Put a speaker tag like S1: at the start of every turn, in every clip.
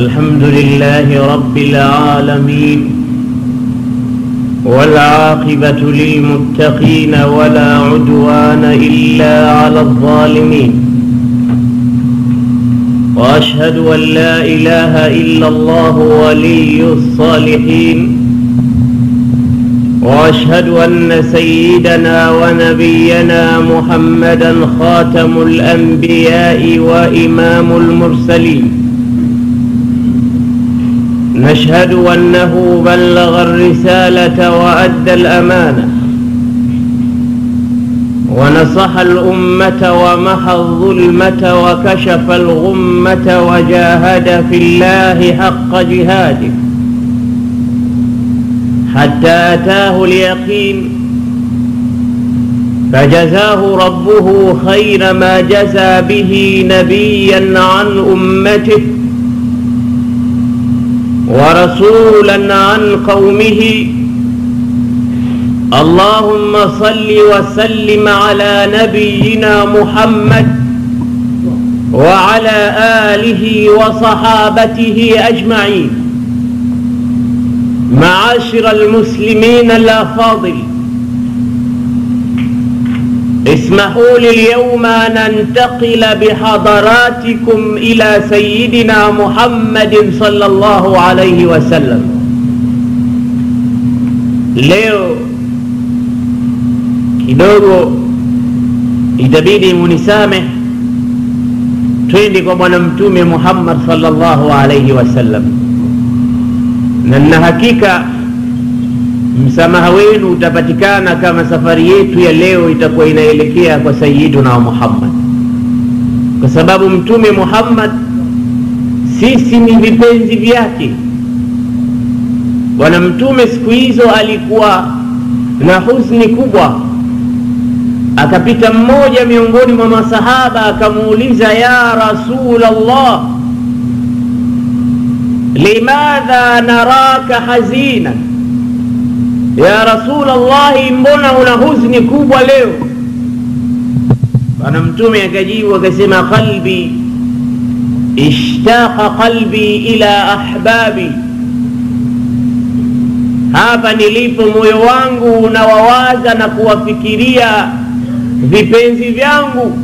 S1: الحمد لله رب العالمين والعاقبة للمتقين ولا عدوان إلا على الظالمين وأشهد أن لا إله إلا الله ولي الصالحين واشهد ان سيدنا ونبينا محمدا خاتم الانبياء وامام المرسلين نشهد انه بلغ الرساله وادى الامانه ونصح الامه ومحى الظلمه وكشف الغمه وجاهد في الله حق جهاده حتى أتاه اليقين فجزاه ربه خير ما جزى به نبيا عن أمته ورسولا عن قومه اللهم صل وسلم على نبينا محمد وعلى آله وصحابته أجمعين معاشر المسلمين الافاضل اسمحوا لي اليوم ان ننتقل بحضراتكم الى سيدنا محمد صلى الله عليه وسلم leo kidogo itabidi munisameh twende kwa bwana mtume muhammad sallallahu alaihi wasallam na nina hakika msamaha wenu utapatikana kama safari yetu ya leo itakuwa inaelekea kwa sayiduna muhammad kwa sababu mtume muhammad sisi ni vipenzi vyake bwana mtume siku hizo alikuwa na husni kubwa akapita mmoja miongoni mwa masahaba akamuuliza ya rasul allah limadha naraka hazina ya rasul llahi mbona una huzni kubwa leo bwana mtume akajibu akasema qalbi ishtaqa qalbi ila ahbabi hapa nilipo moyo wangu unawawaza na kuwafikiria vipenzi vyangu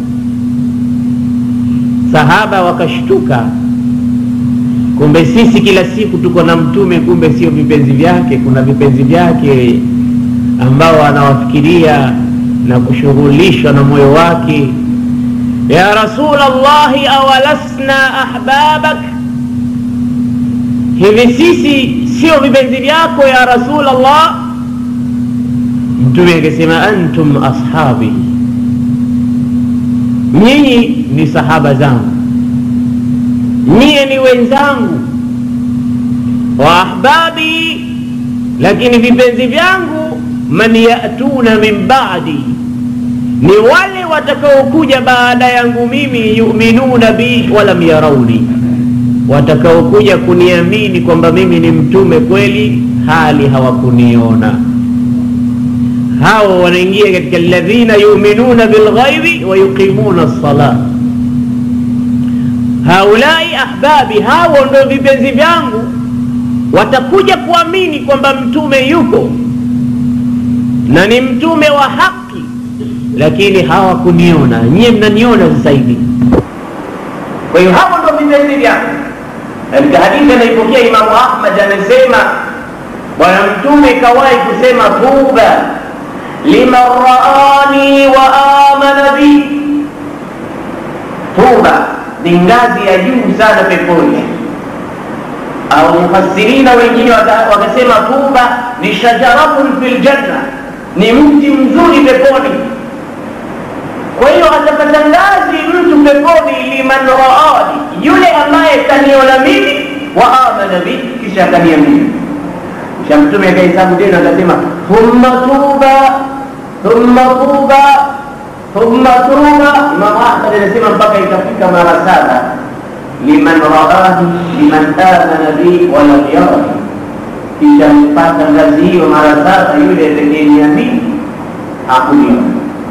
S1: sahaba wakashtuka kumbe sisi kila siku tuko na mtume kumbe sio vipenzi vyake kuna vipenzi vyake ambao anawafikiria na kushughulishwa na moyo wake ya rasul llahi awalasna ahbabak hivi sisi sio vipenzi vyako ya rasul llah mtume akasema antum ashabi nyinyi ni sahaba zangu nyie ni wenzangu wa ahbabi lakini vipenzi vyangu man yatuna min badi ni wale watakaokuja baada yangu mimi yuminuna bi walam yarauni watakaokuja kuniamini kwamba mimi ni mtume kweli hali hawakuniona hao wanaingia katika alladhina yuminuna bilghaibi wa yuqimuna lsalah haulai ahbabi hao ndo vipenzi vyangu watakuja kuamini kwamba mtume yupo na ni mtume wa haki lakini hawakuniona nyie mnaniona zaidi kwa hiyo hapo ndo vipenzi vyangu katika hadithi anaipokea imamu ahmad amesema bwana mtume kawahi kusema tuba liman raani wa amana bi tuba ni ngazi ya juu sana peponi au mufassirina wengine wakasema tuba ni shajaratun fi ljanna ni mti mzuri peponi kwa hiyo atapata ngazi mtu peponi liman raani yule ambaye kaniona mimi wa amana bi kisha kaniamini kisha mtume akahesabu tena akasema thumma tuba thumma tuba thumma tuba imamu ahmad anasema mpaka ikafika mara saba liman raani liman amana bi walam yarani kisha mpata ngazi hiyo mara saba yule atakayeniamini hakuniona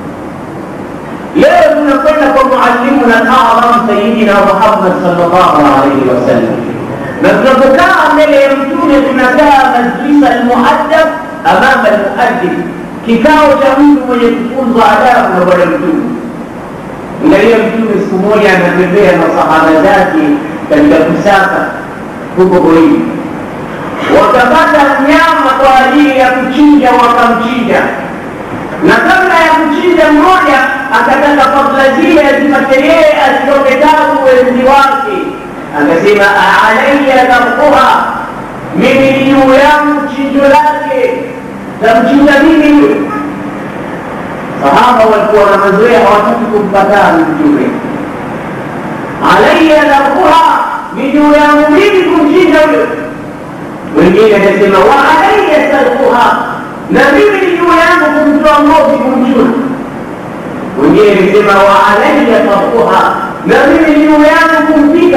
S1: leo tunakwenda kwa muallimuna al-a'zam sayyidina Muhammad sallallahu alaihi wasallam na tunapokaa mbele ya mtume tunakaa majlisa almuaddab amama almuaddib kikao cha mtu mwenye kufunzwa adabu na bwana mtume angalia mtume siku moja anatembea na sahaba zake katika kusaka huko porini wakapata mnyama kwa ajili ya kuchinja wakamchinja na kabla ya kuchinja mmoja akataka fadla zile azipate yeye asitoke tabu wenzi wake akasema alaya dhamkuha mimi juu yangu chinjo lake tamchinja mimi huyo sahaba walikuwa na mazoea hawataki kumpataa mtume alaya dhamkuha ni juu yangu mimi kumchinja huyo wengine akasema wa alaya salkuha na mimi ni juu yangu kumtoa ngozi kumchuna wengine akasema wa alaya tarkuha na mimi ni juu yangu kumpika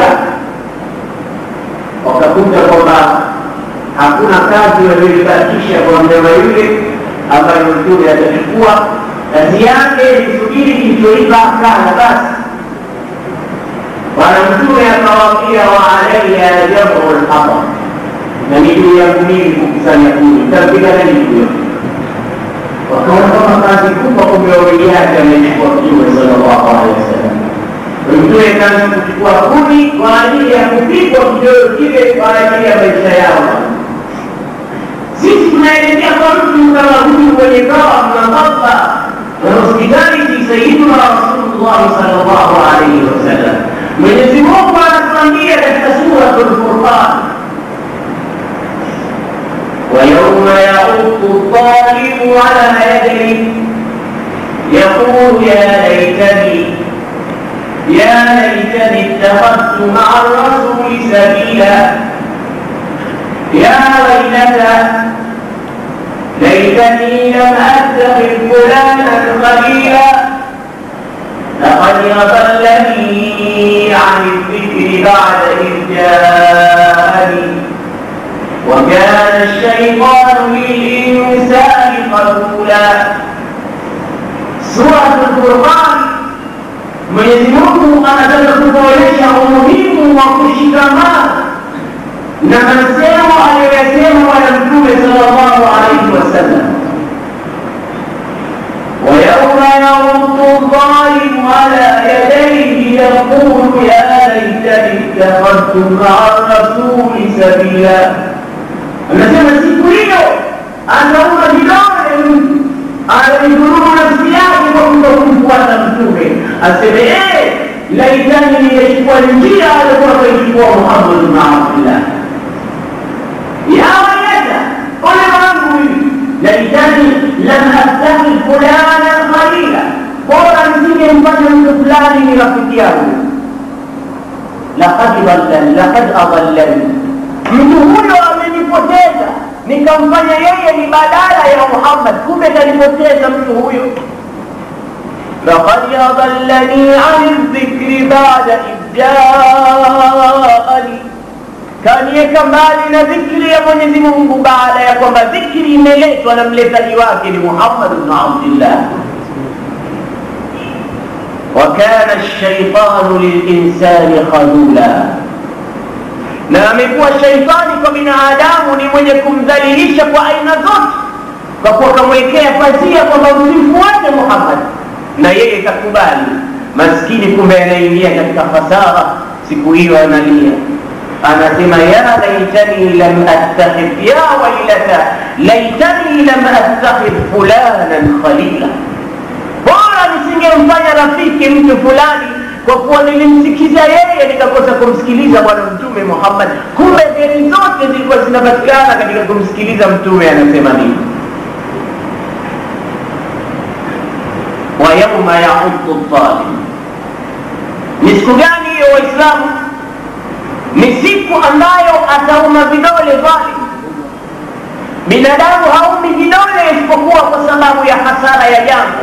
S1: wakakuta kwamba hakuna kazi walioibakisha kwa mnyama yule ambayo mtume atachukua kazi yake ni kusubiri kilichoiva akala basi bwana mtume akawaambia wa alaya jamu lhaba na ni juu yangu mimi kukusanya kuni tapiga nani huyo wakaona kama kazi kubwa kumbe wawili yake amechukua mtume sallallahu alaihi wasallam mtume kaanza kuchukua kuni kwa ajili ya kupigwa kidoro kile kwa ajili ya maisha yao sisi tunaelekea kwa mtu kama huyu mwenye kawa mnababa na hospitality sayiduna rasulullah sallallahu alaihi wasallam mwenyezi mungu anatuambia katika suratul furqan ويوم يعض الظالم على يديه يقول يا ليتني يا ليتني اتخذت مع الرسول سبيلا يا ويلتى ليتني لم اتخذ فلانا خليلا لقد اضلني عن الذكر بعد اذ جاءني وكان الشيطان للإنسان خذولا سورة القرآن Mwenyezi Mungu anataka kutuonyesha umuhimu wa kushikamana na masemo aliyoyasema Bwana Mtume sallallahu alaihi wasallam, ويوم يرد الظالم على يديه يقول يا ليتني اتخذت مع الرسول سبيلا anasema siku hiyo anauma vidole anaidhulumu nafsi yake kwa kutokumfuata mtume aseme ee laitani ningechukua njia alikuwa akaichukua muhammad bn abdillah ya wailata ole wangu huyu laitani lam attakhidh fulanan khalila bora nisingemfanya mtu fulani ni rafiki yangu laqad dhallani laqad adallani mtu huyo amenipoteza nikamfanya yeye ni badala ya muhammad kumbe kanipoteza mtu huyo لقد أضلني عن الذكر بعد إذ جاءني kaniweka mbali na dhikri ya mwenyezi mungu baada ya kwamba dhikri imeletwa na mletaji wake ni muhammad bnu abdillah wakana lshaitanu lilinsani khadula na amekuwa shaitani kwa binadamu ni mwenye kumdhalilisha kwa aina zote kwa kuwa kamwekea pazia kwamba msimfuate muhammad na yeye kakubali maskini kumbe anaingia katika fasara siku hiyo analia anasema ya laitani lam attakhidh ya wailata laitani lam attakhidh fulanan khalila bora nisingemfanya rafiki mtu fulani kwa kuwa nilimsikiza yeye nikakosa kumsikiliza bwana mtume muhammad kumbe heri zote zilikuwa zinapatikana katika kumsikiliza mtume anasema nini wa yauma yauddu dhalim ni siku gani hiyo waislamu ni siku ambayo atauma vidole dhalim binadamu haumi vidole isipokuwa kwa sababu ya hasara ya jambo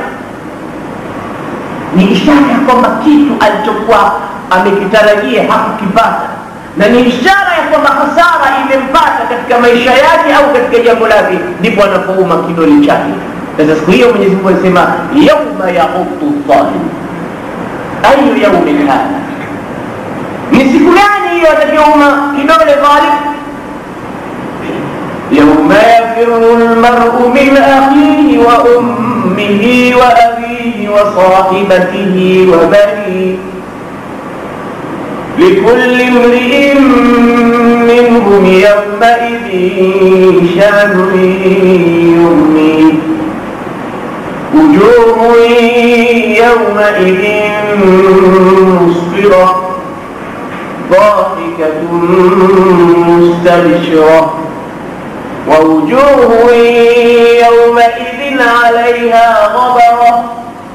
S1: ni ishara ya kwamba kitu alichokuwa amekitarajia hakukipata na ni ishara ya kwamba hasara imempata katika maisha yake au katika jambo lake ndipo anapouma kidole chake sasa siku hiyo mwenyezi mungu anasema yauma yauddu dhalim ayu yaumin hadha ni siku gani hiyo atakiuma kidole dhalim يوم يفر المرء من أخيه وأمه وأبيه وصاحبته وبنيه لكل امرئ منهم يومئذ شأن يغنيه وجوه يومئذ مسفرة ضاحكة مستبشرة ووجوه يومئذ عليها غبرة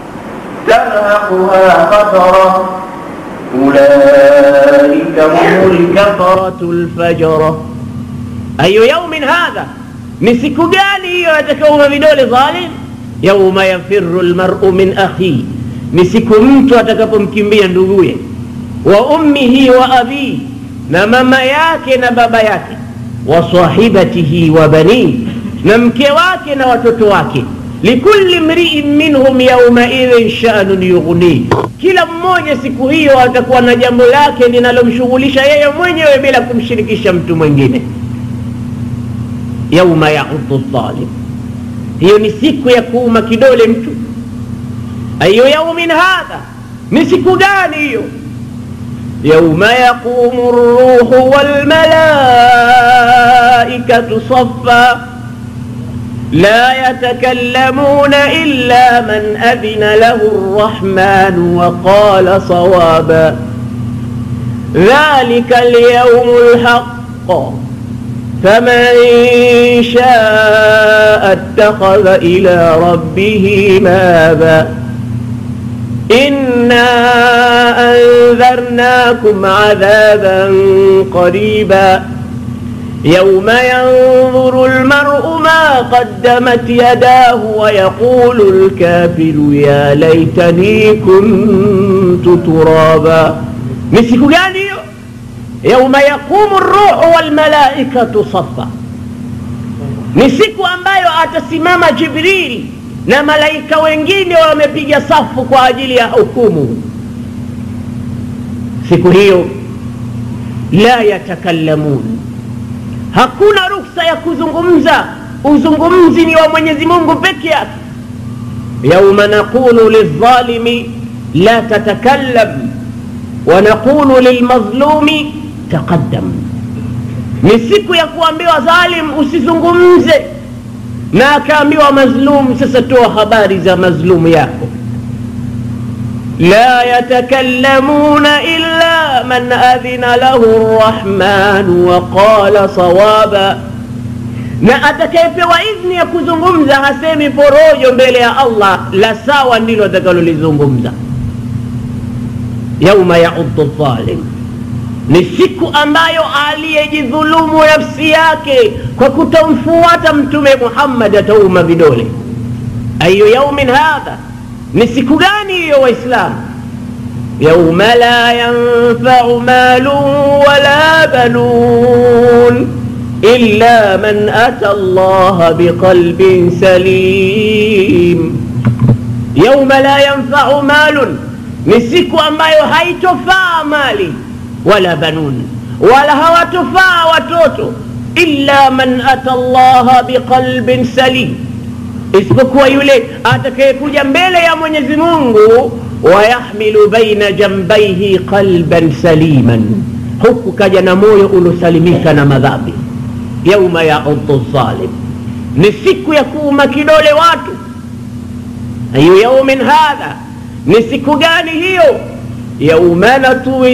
S1: ترهقها قترة أولئك هم الكفرة الفجرة أي يوم هذا مسك قالي يتكوم بدول ظالم يوم يفر المرء من أخيه مسك mtu atakapomkimbia nduguye wa ummihi wa abihi na mama yake na baba yake wa sahibatihi wa banihi na mke wake na watoto wake likulli mriin minhum yaumaidhin shanun yughnih kila mmoja siku hiyo atakuwa na jambo lake linalomshughulisha yeye mwenyewe bila kumshirikisha mtu mwingine yauma yaudhu dhalim hiyo ni siku ya kuuma kidole mtu ayu yaumin hadha ni siku gani hiyo يوم يقوم الروح والملائكة صفا لا يتكلمون إلا من أذن له الرحمن وقال صوابا ذلك اليوم الحق فمن شاء اتخذ إلى ربه مابا إنا أنذرناكم عذابا قريبا يوم ينظر المرء ما قدمت يداه ويقول الكافر يا ليتني كنت ترابا مسك gani يوم يقوم الروح والملائكة صفا ni siku ambayo atasimama jibrili na malaika wengine wamepiga safu kwa ajili ya hukumu siku hiyo la yatakallamun hakuna ruksa ya kuzungumza uzungumzi ni wa mwenyezi mungu peke yake yauma naqulu lildhalimi la tatakallam wanaqulu lilmadhlumi taqaddam ni siku ya kuambiwa dhalim usizungumze na akaambiwa mazlum sasa toa habari za mazlumu yako la yatakallamuna illa man adhina lahu rrahmanu wa qala sawaba na atakayepewa idhni ya kuzungumza hasemi porojo mbele ya allah la sawa ndilo atakalolizungumza yauma yauddu dhalim ni siku ambayo aliyejidhulumu nafsi yake kwa kutomfuata mtume muhammad atauma vidole ayu yaumin hadha ni siku gani hiyo waislamu yauma la yanfau malun wala banun illa man ata allaha biqalbin salim yauma la yanfau malun ni siku ambayo haitofaa mali wala banun wala hawatofaa watoto illa man ata llaha biqalbin salim isipokuwa yule atakayekuja mbele ya mwenyezi mungu wayahmilu baina jambaihi qalban saliman huku kaja na moyo uliosalimika na madhambi yauma yaudhu dhalim ni siku ya kuuma kidole watu ayu yaumin hadha ni siku gani hiyo يوم نطوي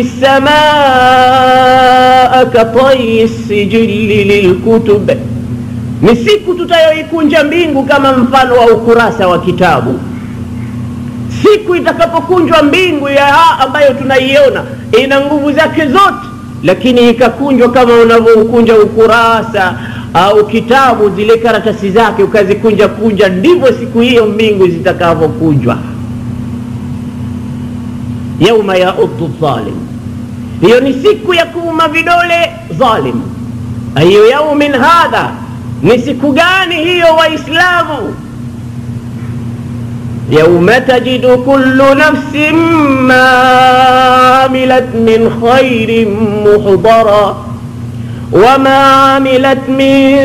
S1: السماء كطي السجل للكتب ni siku tutayoikunja mbingu kama mfano wa ukurasa wa kitabu siku itakapokunjwa mbingu ya ambayo tunaiona ina nguvu zake zote lakini ikakunjwa kama unavyoukunja ukurasa au kitabu zile karatasi zake ukazikunja kunja ndivyo siku hiyo mbingu zitakavyokunjwa yauma yauddu dhalim hiyo ni siku ya kuuma vidole dhalim ayu yaumin hadha ni siku gani hiyo waislamu
S2: يوم تجد كل نفس ما عملت من خير محضرا وما عملت من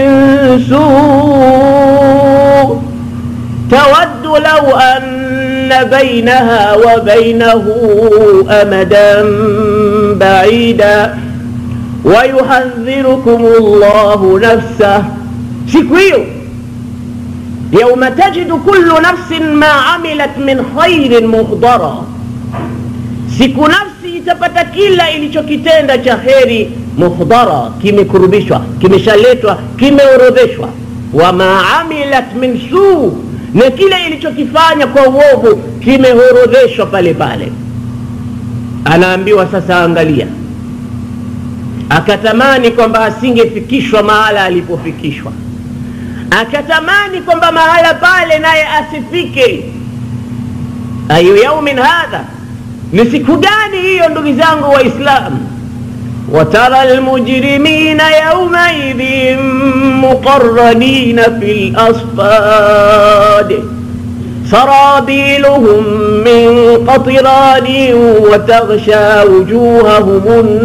S2: سوء تود لو أن بينها وبينه أمدا بعيدا ويحذركم الله نفسه سكويو يوم تجد كل نفس ما عملت من خير محضرا siku nafsi itapata kila ilichokitenda cha heri muhdhara kimekurubishwa kimeshaletwa kimeorodheshwa wama amilat min suu na kile ilichokifanya kwa uovu kimeorodheshwa pale pale anaambiwa sasa angalia akatamani kwamba asingefikishwa mahala alipofikishwa akatamani kwamba mahala pale naye asifike ayu yaumin hadha ni siku gani hiyo ndugu zangu waislamu وترى المجرمين يومئذ مقرنين في الأصفاد سرابيلهم من قطران وتغشى وجوههم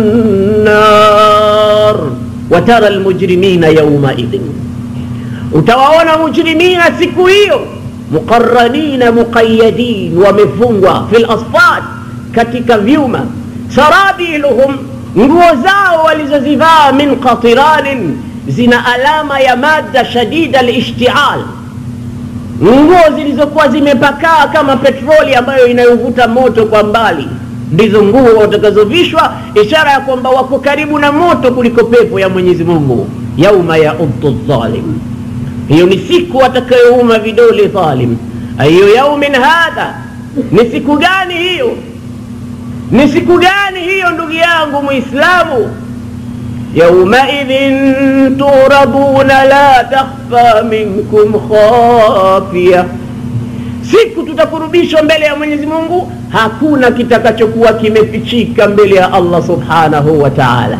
S2: النار وترى المجرمين يومئذ utawaona mujrimina siku hiyo muqaranina muqayadin wamefungwa fi lasfad katika vyuma sarabiluhum nguo zao walizozivaa min qatiranin zina alama ya madda shadida lishtial nguo zilizokuwa zimepakaa kama petroli ambayo inayovuta moto kwa mbali ndizo nguo watakazovishwa ishara ya kwamba wako karibu na moto kuliko pepo ya mwenyezi mungu yauma yauddu dhalim hiyo ni siku atakayouma vidole dhalim ayu yaumin hadha ni siku gani hiyo ni siku gani hiyo ndugu yangu muislamu yaumaidhin turaduna la takhfa minkum khafia siku tutakurubishwa mbele ya mwenyezi mungu hakuna kitakachokuwa kimefichika mbele ya allah subhanahu wa taala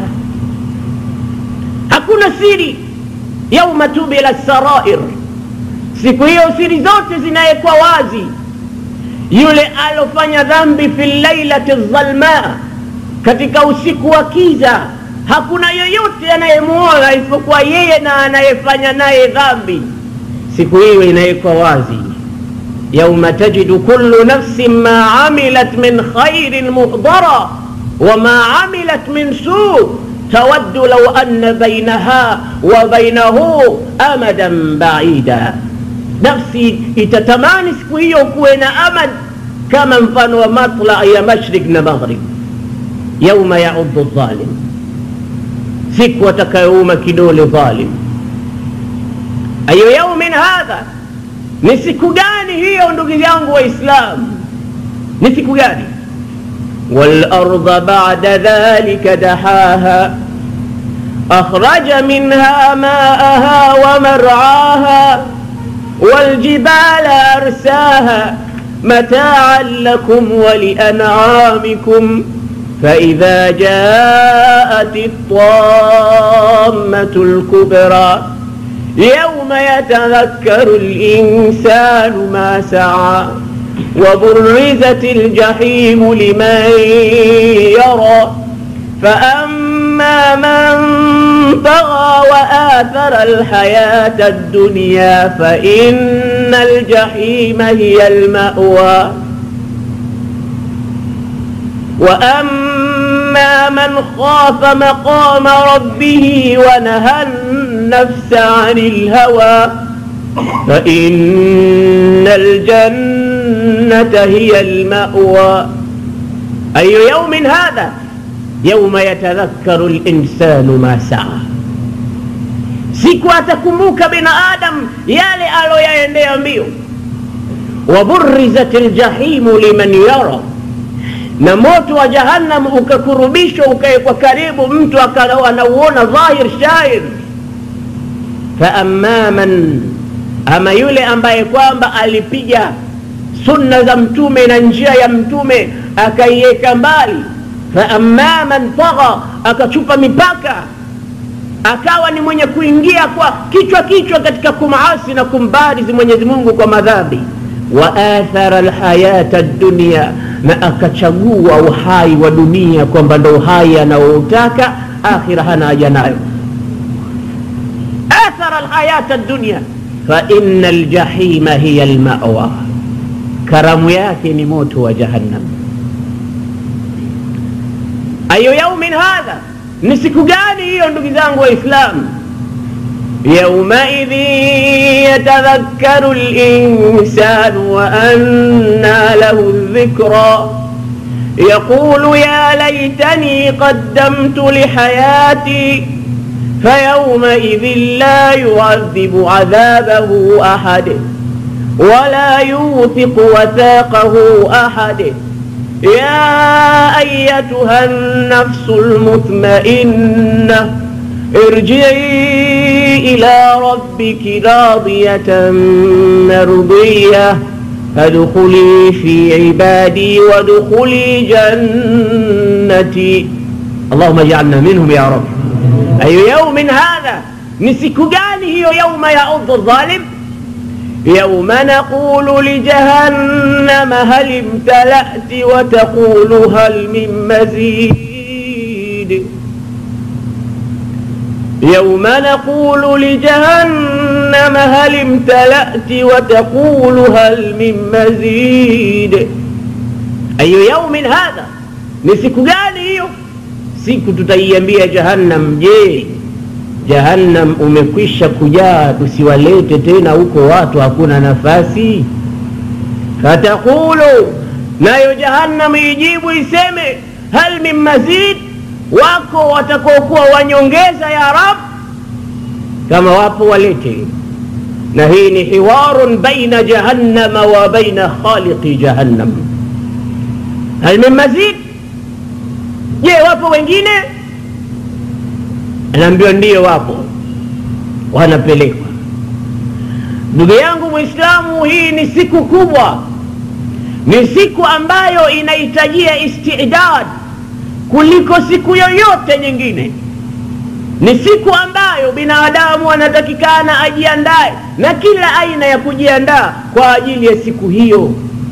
S2: hakuna siri yauma tubila sarair siku hiyo siri zote zinawekwa wazi yule alofanya dhambi fi lailati dhalma katika usiku wa kiza hakuna yoyote anayemuona isipokuwa yeye na anayefanya naye dhambi siku hiyo inawekwa wazi yauma tajidu kullu nafsin ma amilat min khairin muhdara wama amilat min suu تود لو أن بينها وبينه أمدا بعيدا نفسي itatamani siku hiyo kuwe na amad kama mfano wa matla ya mashrik na maghrib yauma yauddu dhalim siku atakayouma kidole dhalim ayu yaumin hadha ni siku gani hiyo ndugu yangu waislamu ni siku gani والأرض بعد ذلك دحاها أخرج منها ماءها ومرعاها والجبال أرساها متاعا لكم ولأنعامكم فإذا جاءت الطامة الكبرى يوم يتذكر الإنسان ما سعى وبرزت الجحيم لمن يرى فأما من طغى وآثر الحياة الدنيا فإن الجحيم هي المأوى وأما من خاف مقام ربه ونهى النفس عن الهوى فإن الجنة هي المأوى أي يوم هذا يوم يتذكر الإنسان ما سعى siku atakumbuka binadam yale aloyaendea mbio waburizat ljahimu liman yara na moto wa jahannam ukakurubishwa ukawekwa karibu mtu akawa anauona dhahir shair faama man ama yule ambaye kwamba alipiga sunna za mtume na njia ya mtume akaiweka mbali faama man tagha akachupa mipaka akawa ni mwenye kuingia kwa kichwa kichwa katika kumasi na kumbarizi mwenyezi mungu kwa madhambi wa athara lhayata dunia na akachagua uhai wa dunia kwamba ndo uhai anaoutaka akhira hana haja nayo athara lhayata dunia faina ljahima hiya lmawa karamu yake ni moto wa jahannam ayu yaumin hadha ni siku gani hiyo ndugu zangu waislamu yaumaidhin yatadhakkaru linsanu waanna lahu dhikra يقول يا ليتني قدمت لحياتي فيومئذ لا يعذب عذابه أحد ولا يوثق وثاقه أحد يا أيتها النفس المطمئنة ارجعي إلى ربك راضية مرضية فادخلي في عبادي وادخلي جنتي اللهم اجعلنا منهم يا رب أي يوم هذا نسكجانه يوم يعض الظالم يوم نقول لجهنم هل امتلأت وتقول هل من مزيد يوم نقول لجهنم هل امتلأت وتقول هل من مزيد أي يوم هذا نسيك gani hiyo siku tutaiambia jahannam je jahannam umekwisha kujaa tusiwalete tena huko watu hakuna nafasi fatakulu nayo jahannam ijibu iseme hal min mazid wako watakaokuwa wanyongeza ya rab kama wapo walete na hii ni hiwarun baina jahannama wa baina khaliqi jahannam hal min mazid je wapo wengine anaambiwa ndiyo wapo wanapelekwa ndugu yangu mwislamu hii ni siku kubwa ni siku ambayo inahitajia istidad kuliko siku yoyote nyingine ni siku ambayo binadamu anatakikana ajiandae na kila aina ya kujiandaa kwa ajili ya siku hiyo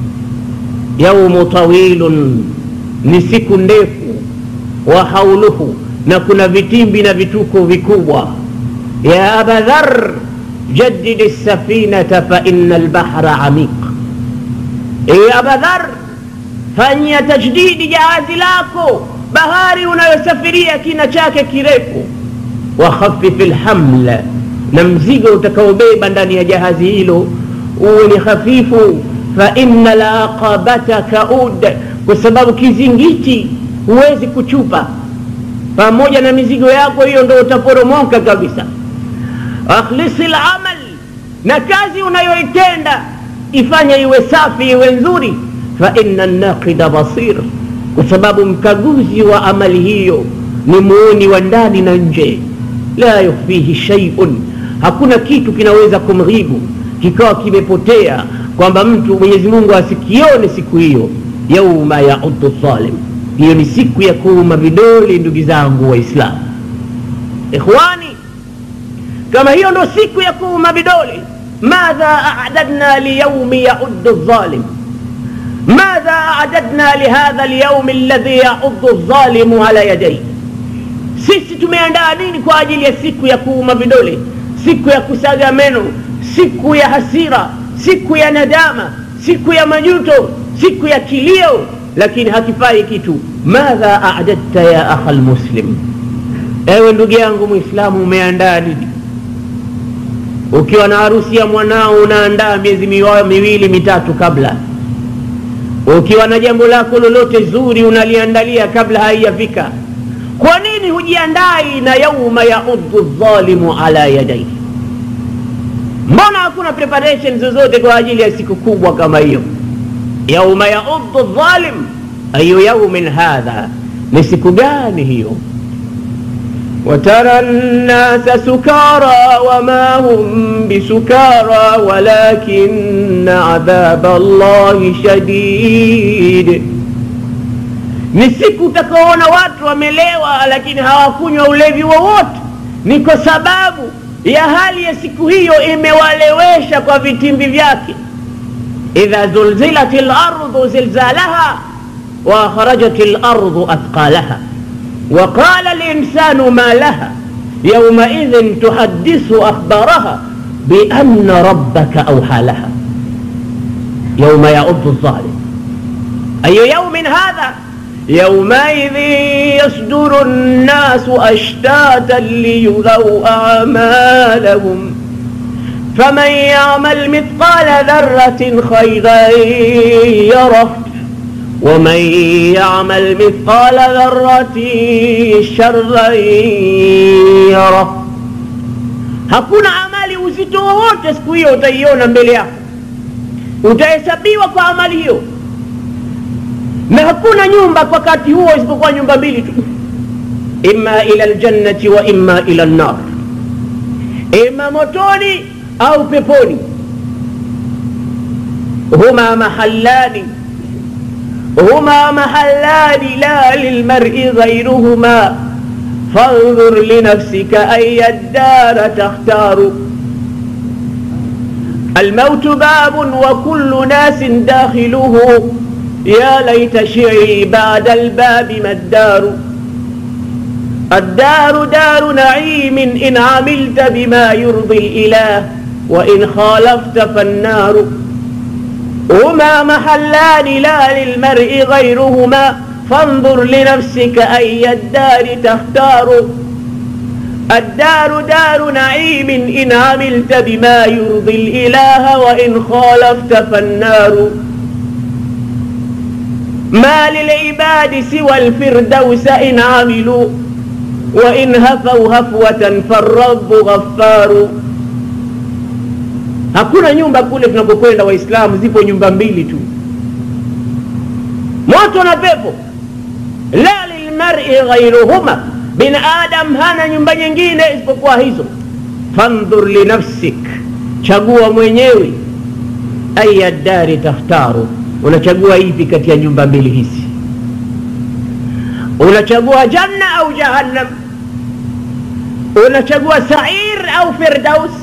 S2: yaumu tawilun ni siku ndefu wa hauluhu na kuna vitimbi na vituko vikubwa ya aba dhar jadid safinata faina lbahra amiq ewe aba dhar fanyia tajdidi jahazi lako bahari unayosafiria kina chake kirefu wakhafifi lhamla na mzigo utakaobeba ndani ya jahazi hilo uwe ni hafifu faina laqabata kaud kwa sababu kizingiti huwezi kuchupa pamoja na mizigo yako hiyo ndo utaporomoka kabisa akhlisi lamal na kazi unayoitenda ifanye iwe safi iwe nzuri faina naqida basir kwa sababu mkaguzi wa amali hiyo ni muoni wa ndani na nje la yukhfihi shaiun hakuna kitu kinaweza kumghibu kikawa kimepotea kwamba mtu mwenyezi mungu asikione siku hiyo yauma yaudu dhalim hiyo ni siku ya kuuma vidole ndugu zangu waislamu ikhwani kama hiyo ndo siku ya kuuma vidole madha adadna liyaumi yaudu dhalim ماذا أعددنا لهذا اليوم الذي يعض الظالم على يديه sisi tumeandaa nini kwa ajili ya siku ya kuuma vidole siku ya kusaga meno siku ya hasira siku ya nadama siku ya majuto siku ya kilio lakini hakifai kitu madha adadta ya akha lmuslim ewe ndugu yangu mwislamu umeandaa nini ukiwa na harusi ya mwanao unaandaa miezi miwili mitatu kabla ukiwa na jambo lako lolote zuri unaliandalia kabla haijafika kwa nini hujiandai na yauma yaudhu dhalimu ala yadaihi mbona hakuna preparation zozote kwa ajili ya siku kubwa kama hiyo yauma yaudhu dhalim ayu yaumin hadha ni siku gani hiyo وترى الناس سكارى وما هم بسكارى ولكن عذاب الله شديد ni siku utakaona watu wamelewa lakini hawakunywa ulevi wowote ni kwa sababu ya hali ya siku hiyo imewalewesha kwa vitimbi vyake idha zulzilat lardhu zilzalaha wa akhrajat lardhu athqalaha وقال الإنسان ما لها يومئذ تحدث أخبارها بأن ربك أوحى لها يوم يعض الظالم أي يوم هذا يومئذ يصدر الناس أشتاتا ليروا أعمالهم فمن يعمل مثقال ذرة خيرا يره ومن يعمل مثقال ذرة شرا يره hakuna amali uzito wowote siku hiyo utaiona mbele yako utahesabiwa kwa amali hiyo na hakuna nyumba kwa wakati huo isipokuwa nyumba mbili tu imma ila ljannati wa imma ila lnar ima motoni au peponi huma mahallani هما محلان لا للمرء غيرهما فانظر لنفسك أي الدار تختار الموت باب وكل ناس داخله يا ليت شعري بعد الباب ما الدار الدار دار نعيم إن عملت بما يرضي الإله وإن خالفت فالنار هما محلان لا للمرء غيرهما فانظر لنفسك أي الدار تختار الدار دار نعيم إن عملت بما يرضي الإله وإن خالفت فالنار ما للعباد سوى الفردوس إن عملوا وإن هفوا هفوة فالرب غفار hakuna nyumba kule tunakokwenda waislamu zipo nyumba mbili tu moto na pepo la lilmari ghairuhuma binadam hana nyumba nyingine isipokuwa hizo fandhur linafsik chagua mwenyewe aya dari takhtaru unachagua ipi kati ya nyumba mbili hizi unachagua janna au jahannam unachagua sair au firdaus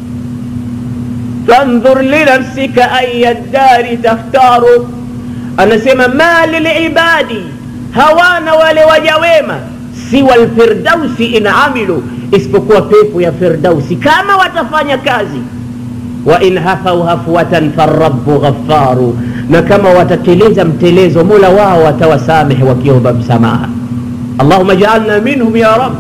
S2: فانظر لنفسك أي الدار تختار anasema ma lilibadi hawana wale waja wema siwa lfirdausi in amilu isipokuwa pepo ya firdausi kama watafanya kazi wa in hafau hafwatan farabu ghafaru na kama watateleza mtelezo mola wao watawasamehe wakiomba msamaha allahuma jaalna minhum ya rab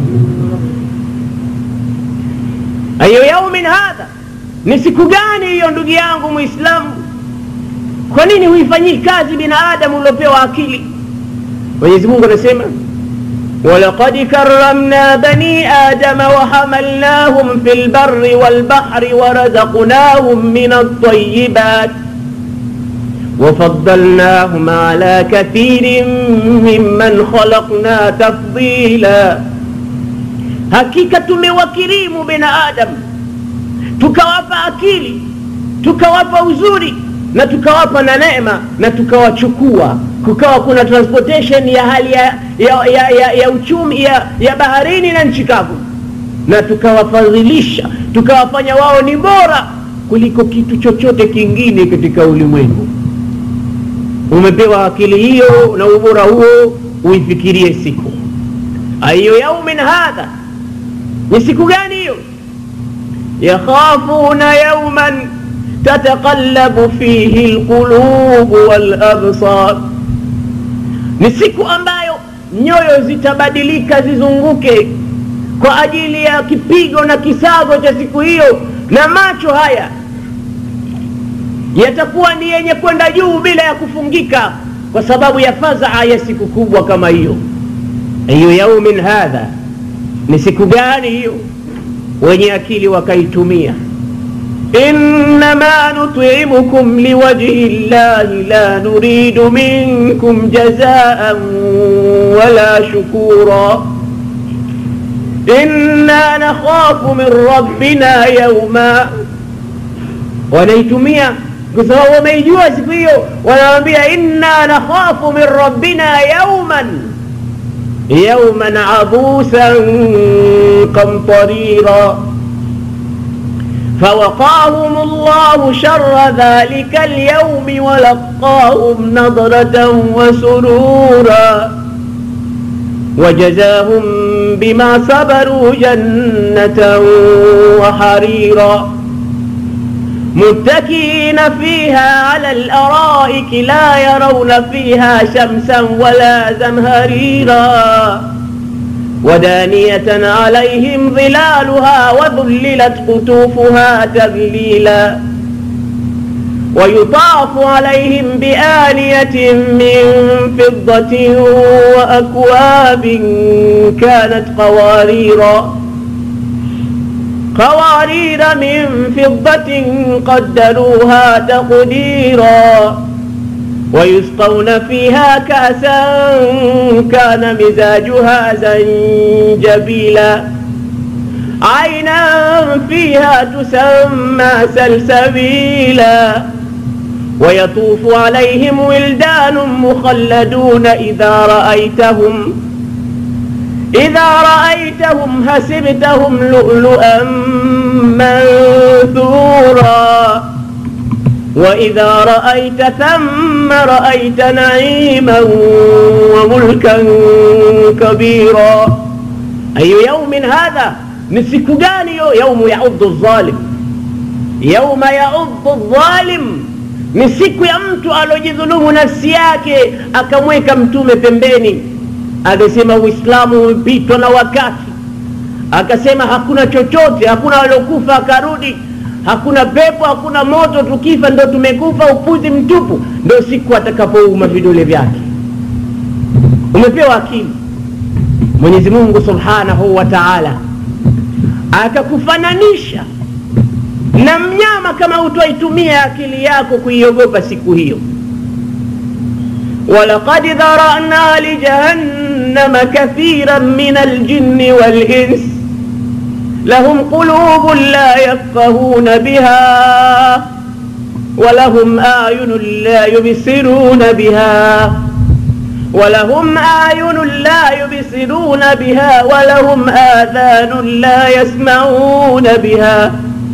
S2: ayu yaumin hadha ni siku gani hiyo ndugu yangu mwislamu kwa nini huifanyii kazi binadamu uliopewa akili mwenyezi mungu anasema ولقد كرمنا بني آدم وحملناهم في البر والبحر ورزقناهم من الطيبات وفضلناهم على كثير ممن خلقنا تفضيلا حقيقة موكريم بن آدم tukawapa akili tukawapa uzuri na tukawapa na neema na tukawachukua kukawa kuna transportation ya hali ya, ya, ya, ya, ya uchumi ya, ya baharini na nchi kavu na tukawafadhilisha tukawafanya wao ni bora kuliko kitu chochote kingine katika ulimwengu umepewa akili hiyo na ubora huo uifikirie siku ayu yaumin hadha ni siku gani hiyo يخافون يوما تتقلب فيه القلوب والأبصار ni siku ambayo nyoyo zitabadilika zizunguke kwa ajili ya kipigo na kisago cha siku hiyo na macho haya yatakuwa ni yenye kwenda juu bila ya kufungika kwa sababu ya fadhaa ya siku kubwa kama hiyo ayu yaumin hadha ni siku gani hiyo wenye akili wakaitumia innama nutimukum liwajhi llahi la nuridu minkum jazaan wala shukura inna nakhafu min rabbina yauma wanaitumia kwa sababu wameijua siku hiyo wanawambia inna nakhafu min rabbina yauman يوما عبوسا قمطريرا فوقاهم الله شر ذلك اليوم ولقاهم نضرة وسرورا وجزاهم بما صبروا جنة وحريرا متكئين فيها على الأرائك لا يرون فيها شمسا ولا زمهريرا ودانية عليهم ظلالها وذللت قطوفها تذليلا ويطاف عليهم بآنية من فضة وأكواب كانت قواريرا قوارير من فضة قدروها تقديرا ويسقون فيها كأسا كان مزاجها زنجبيلا عينا فيها تسمى سلسبيلا ويطوف عليهم ولدان مخلدون إذا رأيتهم إذا رأيتهم حسبتهم لؤلؤا منثورا وإذا رأيت ثم رأيت نعيما وملكا كبيرا أي يوم هذا نسك gani يوم يعض الظالم يوم يعض الظالم ni siku ya mtu alojidhulumu nafsi yake akamweka mtume pembeni akasema uislamu umepitwa na wakati akasema hakuna chochote hakuna waliokufa akarudi hakuna pepo hakuna moto tukifa ndo tumekufa upuzi mtupu ndo siku atakapouma vidole vyake umepewa akili mwenyezi mungu subhanahu wa taala akakufananisha na mnyama kama utwaitumia akili yako kuiogopa siku hiyo ولقد ذرأنا لجهنم كثيرا من الجن والإنس لهم قلوب لا يفقهون بها ولهم أعين لا يبصرون بها ولهم أعين لا يبصرون بها ولهم آذان لا يسمعون بها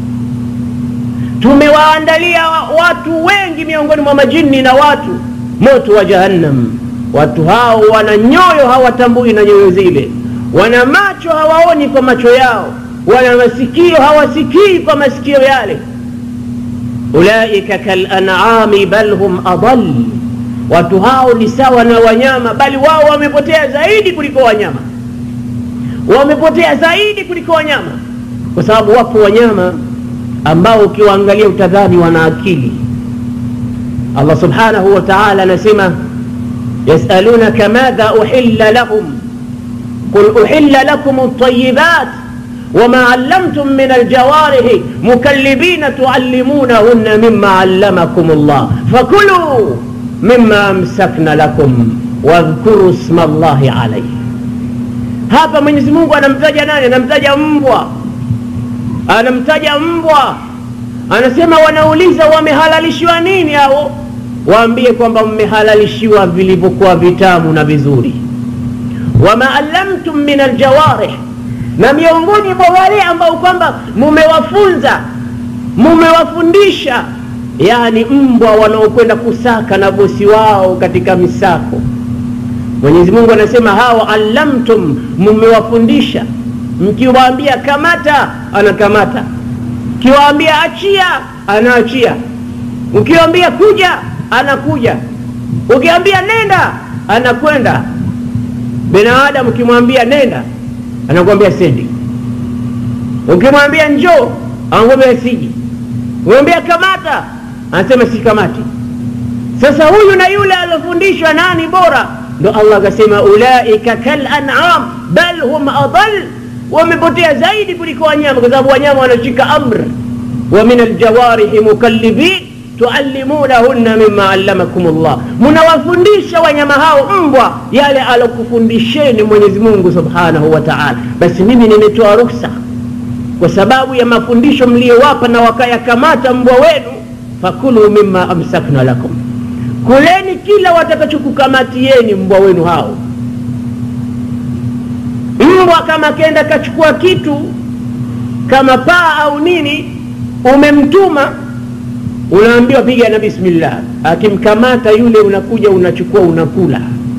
S2: tumewaandalia watu wengi miongoni mwa majini na watu moto wa jahannam watu hao wana nyoyo hawatambui na nyoyo zile wana macho hawaoni kwa macho yao wana masikio hawasikii kwa masikio yale ulaika kalanami bal hum adal watu hao ni sawa na wanyama bali wao wamepotea zaidi kuliko wanyama wamepotea zaidi kuliko wanyama kwa sababu wapo wanyama ambao ukiwaangalia utadhani wana akili allah subhanahu wa taala anasema yasalunaka madha uhilla lahum qul uhilla lakum ltayibat وما علمتم من الجوارح مكلبين تعلمونهن مما علمكم الله فكلوا مما امسكن لكم واذكروا اسم الله عليه hapa mwenyezi mungu anamtaja nani anamtaja mbwa anamtaja mbwa anasema wanauliza wamehalalishiwa nini hao waambie kwamba mmehalalishiwa vilivyokuwa vitamu na vizuri wama allamtum min aljawarih na miongoni mwa wale ambao kwamba mumewafunza mumewafundisha yani mbwa wanaokwenda kusaka na bosi wao katika misako mwenyezi mungu anasema hawa allamtum mumewafundisha mkiwaambia kamata anakamata ukiwaambia achia anaachia ukiwaambia kuja anakuja ukiambia nenda anakwenda binadamu ukimwambia nenda anakwambia sendi ukimwambia njoo anakwambia siji ukimwambia kamata anasema si kamati sasa huyu na yule aliofundishwa nani bora ndo allah akasema ulaika kalanam bal hum adal wamepotea zaidi kuliko wanyama kwa sababu wanyama wanashika amr wa min aljawarihi mukallibin tuallimunahunna mima allamakum llah munawafundisha wanyama hao mbwa yale alokufundisheni mwenyezi mungu subhanahu wa taala basi mimi nimetoa ruksa kwa sababu ya mafundisho mliyowapa na wakayakamata mbwa wenu fakulu mima amsakna lakum kuleni kila watakachokukamatieni mbwa wenu hao mbwa kama kenda kachukua kitu kama paa au nini umemtuma unaambiwa piga na bismillah akimkamata yule unakuja unachukua unakula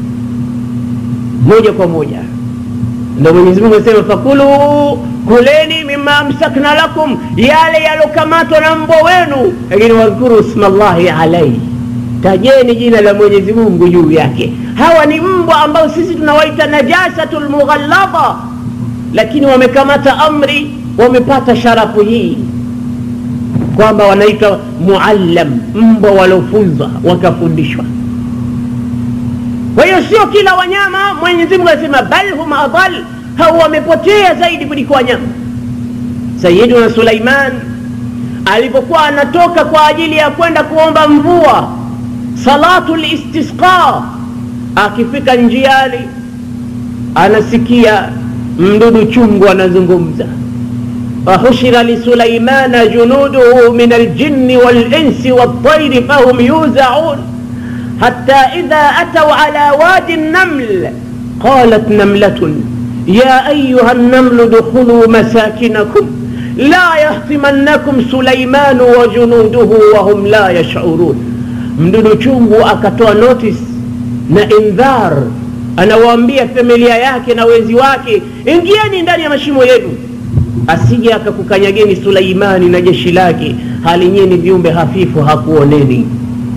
S2: moja kwa moja ndo mwenyezi mungu anasema fakulu kuleni mima amsakna lakum yale yalokamatwa na mbwa wenu lakini wadhkuru isma llahi alaihi tajeni jina la mwenyezi mungu juu yake hawa ni mbwa ambao sisi tunawaita najasatu lmughalladha lakini wamekamata amri wamepata sharafu hii kwamba wanaitwa muallam mbwa waliofunzwa wakafundishwa kwa hiyo sio kila wanyama mwenyezi mungu anasema bal hum adal hao wamepotea zaidi kuliko wanyama sayiduna suleiman alipokuwa anatoka kwa ajili ya kwenda kuomba mvua salatu listisqa akifika njiani anasikia mdudu chungu anazungumza وحشر لسليمان جنوده من الجن والإنس والطير فهم يوزعون حتى إذا أتوا على وادي النمل قالت نملة يا أيها النمل ادخلوا مساكنكم لا يهتمنكم سليمان وجنوده وهم لا يشعرون mdudu chungu akatoa notice na indhar anawaambia familia yake na wenzi wake ingieni ndani ya mashimo yenu asije akakukanyageni suleimani na jeshi lake hali nyie ni viumbe hafifu hakuoneni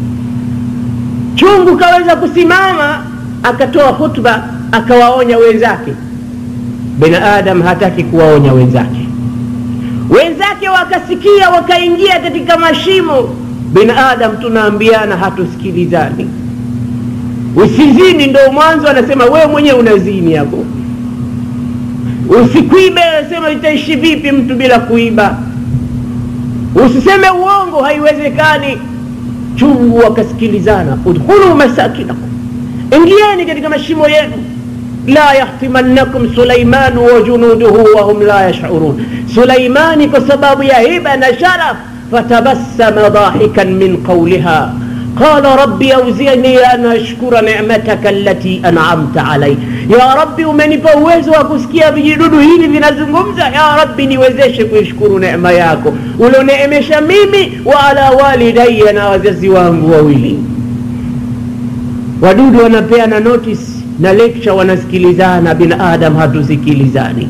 S2: chungu kaweza kusimama akatoa hutba akawaonya wenzake binadam hataki kuwaonya wenzake wenzake wakasikia wakaingia katika mashimo binadam tunaambiana hatusikilizani usizini ndo mwanzo anasema wewe mwenyewe unazini hapo usikwibe anasema itaishi vipi mtu bila kuiba usiseme uongo haiwezekani chungu wakasikilizana udkhulu masakinakum ingieni katika mashimo yenu la yahtimannakum sulaimanu wa junuduhu wahum la yashurun sulaimani kwa sababu ya hiba na sharaf fatabassama dhahikan min qawliha قال ربي أوزعني أن أشكر نعمتك التي أنعمت علي يا ربي umenipa uwezo wa kusikia vijidudu hivi vinazungumza ya rabbi niwezeshe kuishukuru neema yako ulioneemesha mimi wa ala walidaya na wazazi wangu wawili wadudu wanapeana notice na lecture wanasikilizana binadam hatusikilizani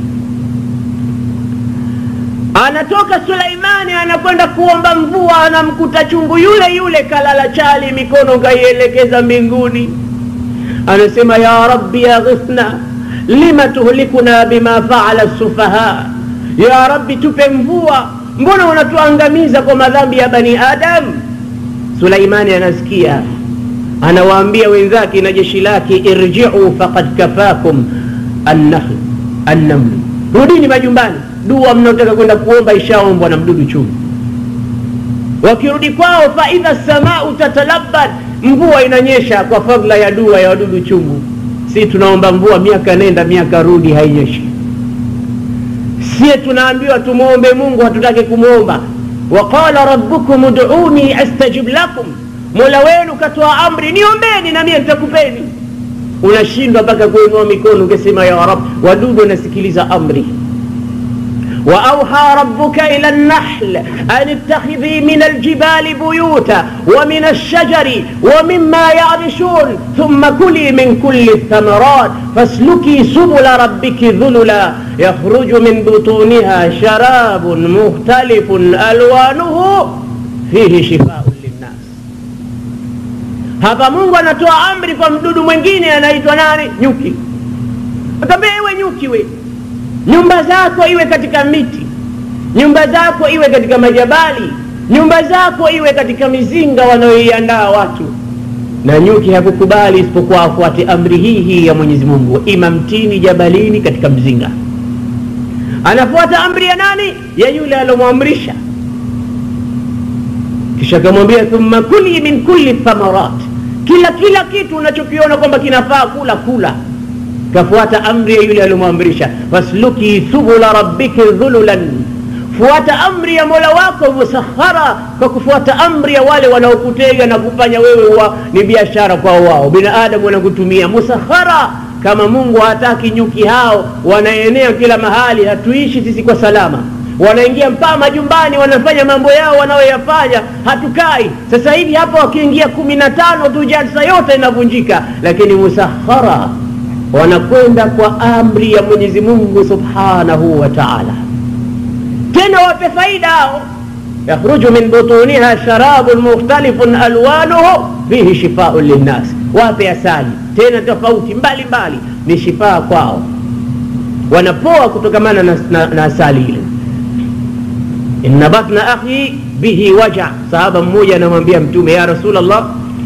S2: anatoka suleimani anakwenda kuomba mvua anamkuta chungu yule yule kalala chali mikono kaielekeza mbinguni anasema ya rabbi aghithna lima tuhlikuna bima faala sufaha ya rabbi tupe mvua mbona unatuangamiza kwa madhambi ya bani adam suleimani anasikia anawaambia wenzake na jeshi lake irjiu faqad kafakum annahl annamlu rudini majumbani dua mnaotaka kwenda kuomba ishaombwa na mdudu chungu wakirudi kwao faidha samau tatalabad mvua inanyesha kwa fadla ya dua ya wadudu chungu si tunaomba mvua miaka nenda miaka rudi hainyeshi sie tunaambiwa tumwombe mungu hatutake kumwomba waqala rabbukum uduni astajib lakum mola wenu katoa amri niombeni na mie nitakupeni unashindwa mpaka kuinua mikono ukisema ya rab wadudu wanasikiliza amri وأوحى ربك إلى النحل أن اتخذي من الجبال بيوتا ومن الشجر ومما يعرشون ثم كلي من كل الثمرات فاسلكي سبل ربك ذللا يخرج من بطونها شراب مختلف ألوانه فيه شفاء للناس hapa mungu anatoa amri kwa mdudu mwingine anaitwa nani nyuki akambia ewe nyuki we nyumba zako iwe katika miti nyumba zako iwe katika majabali nyumba zako iwe katika mizinga wanaoiandaa watu na nyuki hakukubali isipokuwa afuate amri hii hii ya mwenyezi mungu ima mtini jabalini katika mzinga anafuata amri ya nani ya yule alomwamrisha kisha akamwambia thumma kuli min kulli thamarat kila kila kitu unachokiona kwamba kinafaa kula kula kafuata amri ya yule aliyomwamrisha fasluki subula rabbiki dhululan fuata amri ya mola wako musakhara kwa kufuata amri ya wale wanaokutega na kufanya wewe wa, ni biashara kwao wao binadamu wanakutumia musakhara kama mungu hataki nyuki hao wanaenea kila mahali hatuishi sisi kwa salama wanaingia mpaka majumbani wanafanya mambo yao wanayoyafanya hatukai sasa hivi hapa wakiingia kumi na tano tu jalsa yote inavunjika lakini musakhara wanakwenda kwa amri ya mwenyezi mungu subhanahu wa taala tena wape faida hao yakhruju min butuniha sharabun mukhtalifun alwanuhu fihi shifaun linnas wape asali tena tofauti mbalimbali ni shifaa kwao wanapoa kutokamana na, na, na asali ile inna batna akhi bihi waja sahaba mmoja anamwambia mtume ya rasulllah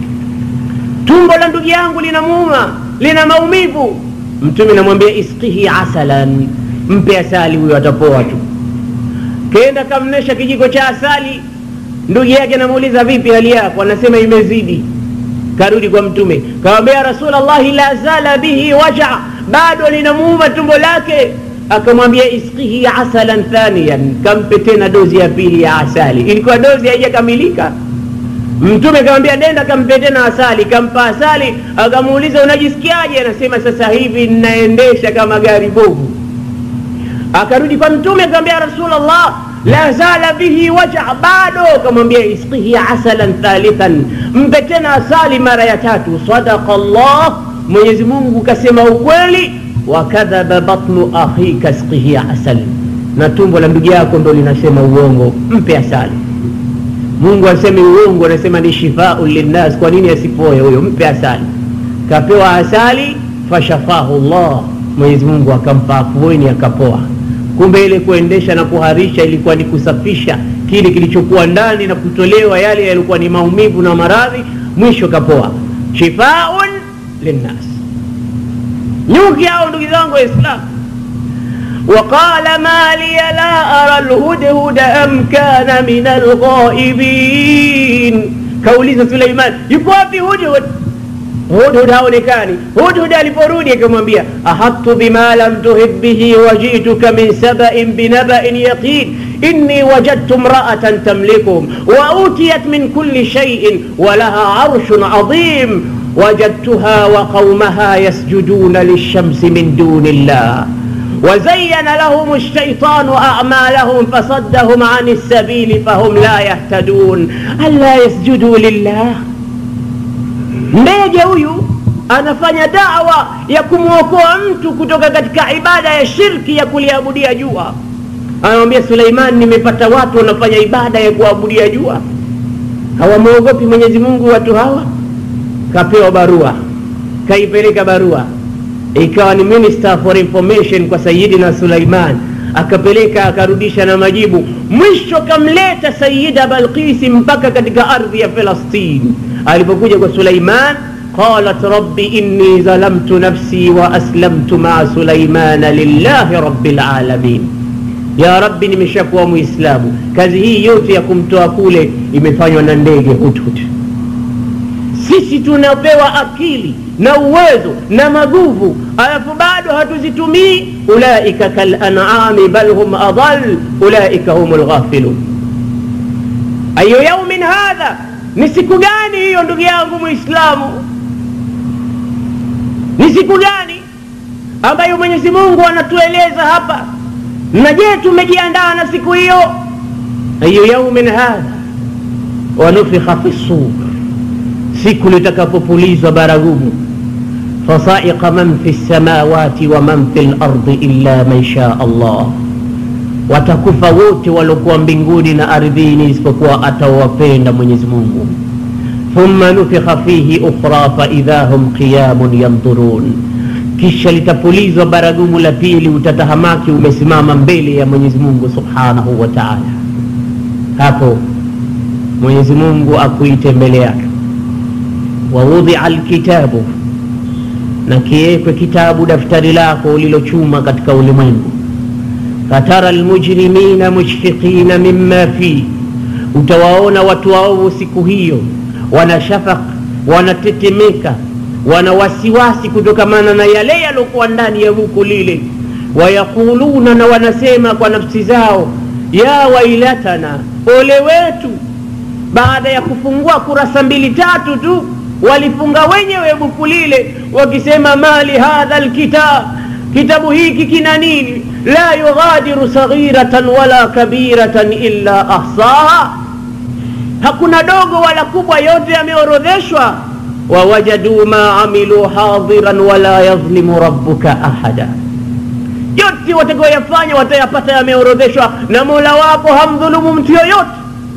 S2: tumbo la ndugu yangu linamuuma lina maumivu mtume namwambia iskihi asalan mpe asali huyo atapoa tu kenda kamnesha kijiko cha asali ndugu yake anamuuliza vipi hali yako anasema imezidi karudi kwa mtume kawambia rasulllahi la zala bihi waja bado linamuuma tumbo lake akamwambia iskihi asalan thaniyan kampe tena dozi ya pili ya asali ilikuwa dozi haijakamilika mtume akamwambia nenda kampe tena asali kampa asali akamuuliza unajisikiaje anasema sasa hivi ninaendesha kama gari bovu akarudi kwa mtume akamwambia rasulllah la zala bihi waja bado akamwambia iskihi asalan thalithan mpe tena asali mara ya tatu sadaqa llah mwenyezi mungu kasema ukweli wakadhaba batnu akhika skihi asal na tumbo la ndugu yako ndo linasema uongo mpe asali mungu asemi uongo anasema ni shifaun linnas kwa nini asipoe huyo mpe asali kapewa asali fashafahu llah mwenyezi mungu akampa afueni akapoa kumbe ile kuendesha na kuharisha ilikuwa ni kusafisha kile kilichokuwa ndani na kutolewa yale yalikuwa ni maumivu na maradhi mwisho kapoa shifaun linnas nyuki hao ndugu zangu waislamu وقال ما لي لا أرى الهدهد أم كان من الغائبين كوليز سليمان يكوافي هدهد hudhud haonekani hudhud aliporudi akamwambia ahadtu bima lam tuhid bihi wajituka min sabain binabain yaqin inni wajadtu mraatan tamlikuhum wautiyat min kuli shaiin walaha arshun adhim وجدتها وقومها يسجدون للشمس من دون الله وزين لهم الشيطان أعمالهم فصدهم عن السبيل فهم لا يهتدون ألا يسجدوا لله ndege huyu anafanya dawa ya kumwokoa mtu kutoka katika ibada ya shirki ya kuliabudia jua anamwambia suleiman nimepata watu wanafanya ibada ya kuabudia jua hawamwogopi mwenyezi mungu watu hawa kapewa barua kaipeleka barua ikawa ni minister for information kwa sayidina suleiman akapeleka akarudisha na majibu mwisho kamleta sayida balkisi mpaka katika ardhi ya filastini alipokuja kwa suleiman qalat rabbi inni zalamtu nafsi wa aslamtu maa suleimana lillahi rabi lalamin ya rabbi nimeshakuwa muislamu kazi hii yote ya kumtoa kule imefanywa na ndege hudhud sisi tunapewa akili na uwezo na maguvu alafu bado hatuzitumii ulaika kalanami bal hum adal ulaika hum lghafilun ayu yaumin hadha ni siku gani hiyo ndugu yangu mwislamu ni siku gani ambayo mwenyezi mungu anatueleza hapa na je tumejiandaa na siku hiyo ayu yaumin hadha wanufikha fi sur siku litakapopulizwa baragumu fasaiqa man fi lsamawati wa man fi lardi illa man shaa allah watakufa wote waliokuwa mbinguni na ardhini isipokuwa atawapenda mwenyezi mungu thumma nufikha fihi ukhra faidha hum qiyamun yandhurun kisha litapulizwa baragumu la pili utatahamaki umesimama mbele ya mwenyezi mungu subhanahu wa taala hapo mwenyezi mungu akuite mbele yake waudhia lkitabu na kiwekwe kitabu daftari lako ulilochuma katika ulimwengu fatara lmujrimina mushfiqina mima fih utawaona watu waovu siku hiyo wana shafaq wanatetemeka wana wasiwasi kutokamana na yale yaliokuwa ndani ya buku lile wayaquluna na wanasema kwa nafsi zao ya wailatana ole wetu baada ya kufungua kurasa mbili tatu tu walifunga wenyewe buku lile wakisema mali hadha lkitab kitabu hiki kina nini la yughadiru saghiratan wala kabiratan illa ahsaha hakuna dogo wala kubwa yote yameorodheshwa wawajaduu ma amilu hadiran wala yadhlimu rabbuka ahada yote watakayoyafanya watayapata yameorodheshwa na mola wako hamdhulumu mtu yoyote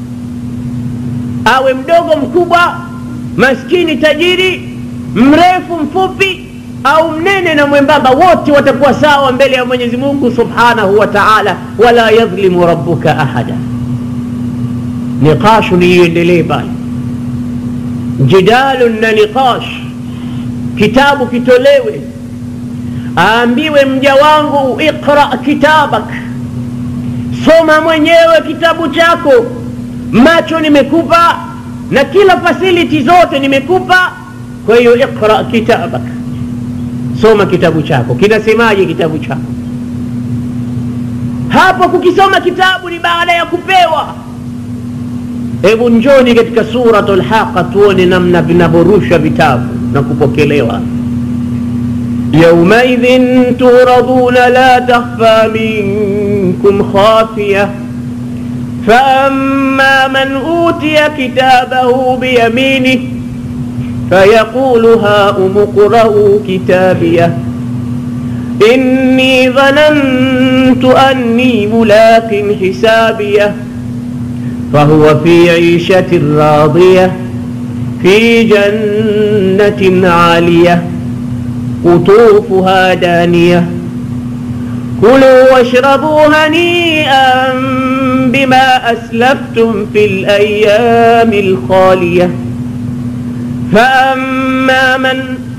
S2: awe mdogo mkubwa maskini tajiri mrefu mfupi au mnene na mwembamba wote watakuwa sawa mbele ya mwenyezi mungu subhanahu wa taala wala yadhlimu rabbuka ahada niqashu niiendelee pale jidalun na niqash kitabu kitolewe aambiwe mja wangu iqra kitabak soma mwenyewe kitabu chako macho nimekupa na kila fasiliti zote nimekupa kwa hiyo iqra kitabak soma kitabu chako kinasemaje kitabu chako hapo kukisoma kitabu ni baada ya kupewa hebu njoni katika suratu lhaqa tuone namna vinavyorushwa vitabu na kupokelewa yaumaidhin turaduna la takhfa minkum khafiya فأما من أوتي كتابه بيمينه فيقول هاؤم اقرءوا كتابيه إني ظننت أني ملاق حسابيه فهو في عيشة راضية في جنة عالية قطوفها دانية كلوا واشربوا هنيئا بما أسلفتم في الأيام الخالية فأما من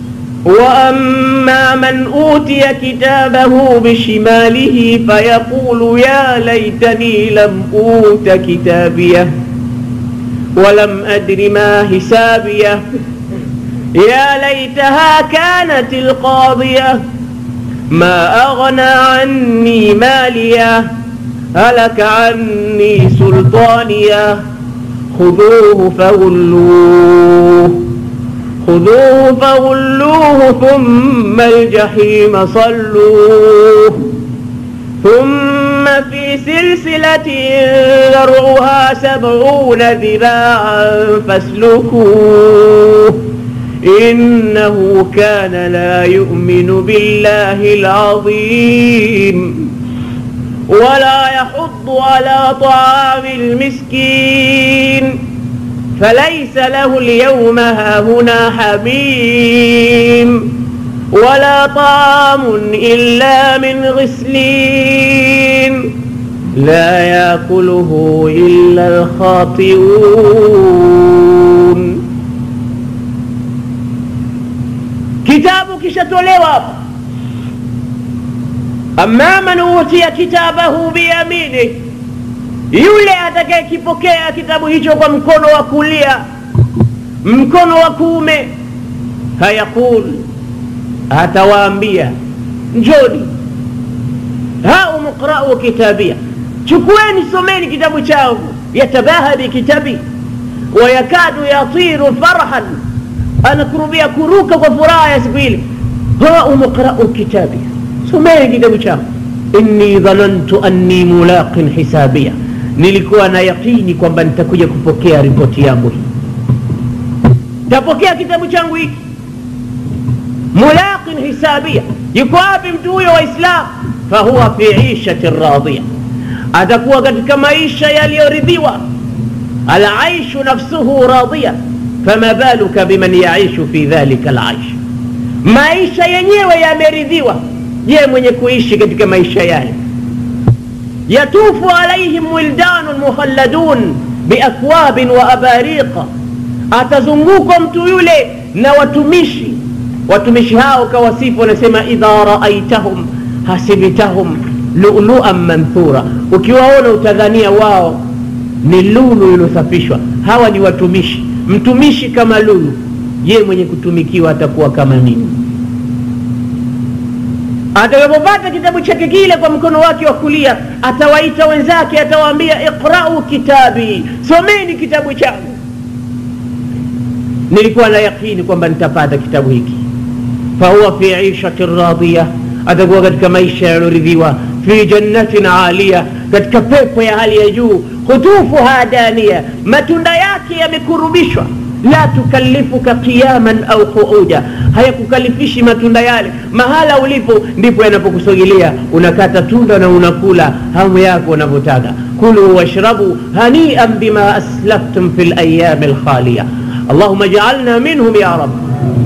S2: وأما من أوتي كتابه بشماله فيقول يا ليتني لم أوت كتابيه ولم أدر ما حسابيه يا ليتها كانت القاضية ما أغنى عني ماليه هلك عني سلطانيه خذوه فغلوه خذوه فغلوه ثم الجحيم صلوه ثم في سلسلة ذرعها سبعون ذراعا فاسلكوه إنه كان لا يؤمن بالله العظيم ولا يحض على طعام المسكين فليس له اليوم هاهنا حميم ولا طعام إلا من غسلين لا يأكله إلا الخاطئون kitabu kishatolewa hapa amma man utiya kitabahu biyamini yule atakayekipokea kitabu hicho kwa mkono wa kulia mkono wa kuume hayaqul atawaambia njoni hau muqrau kitabia chukueni someni kitabu changu yatabaha bikitabi wayakadu yatiru farhan anakurubia kuruka kwa furaha ya siku ile hau muqrau kitabi someni kitabu changu inni dhanantu anni mulaqin hisabia nilikuwa na yaqini kwamba nitakuja kupokea ripoti yangu hii tapokea kitabu changu hiki mulaqin hisabia yuko wapi mtu huyo waislam fahuwa fi ishati radhia atakuwa katika maisha yaliyoridhiwa alaishu nafsuhu radhia fama baluka biman yaishu fi dhalika alaish maisha yenyewe yameridhiwa je mwenye kuishi katika maisha yale yatufu alaihim wildanun mukhalladun biakwabin wa abariqa atazungukwa mtu yule na watumishi watumishi hao kawasifu wanasema idha raaitahum hasibtahum luluan manthura ukiwaona utadhania wao ni lulu iliyosafishwa hawa ni watumishi mtumishi kama lulu je mwenye kutumikiwa atakuwa kama nini atakapopata kitabu chake kile kwa mkono wake wa kulia atawaita wenzake atawaambia iqrau kitabi someni kitabu changu nilikuwa na yaqini kwamba nitapata kitabu hiki fahuwa fi ishati radhiya atakuwa katika maisha yaliyoridhiwa fi jannatin alia katika pepo ya hali ya juu hutufuha dania matunda yake yamekurubishwa la tukallifuka qiyaman au quuda hayakukalifishi matunda yale mahala ulipo ndipo yanapokusogelea unakata tunda na unakula hamu yako unavyotaka kulu washrabu hanian bima aslaftum fi layami lkhaliya allahuma jaalna minhum ya rab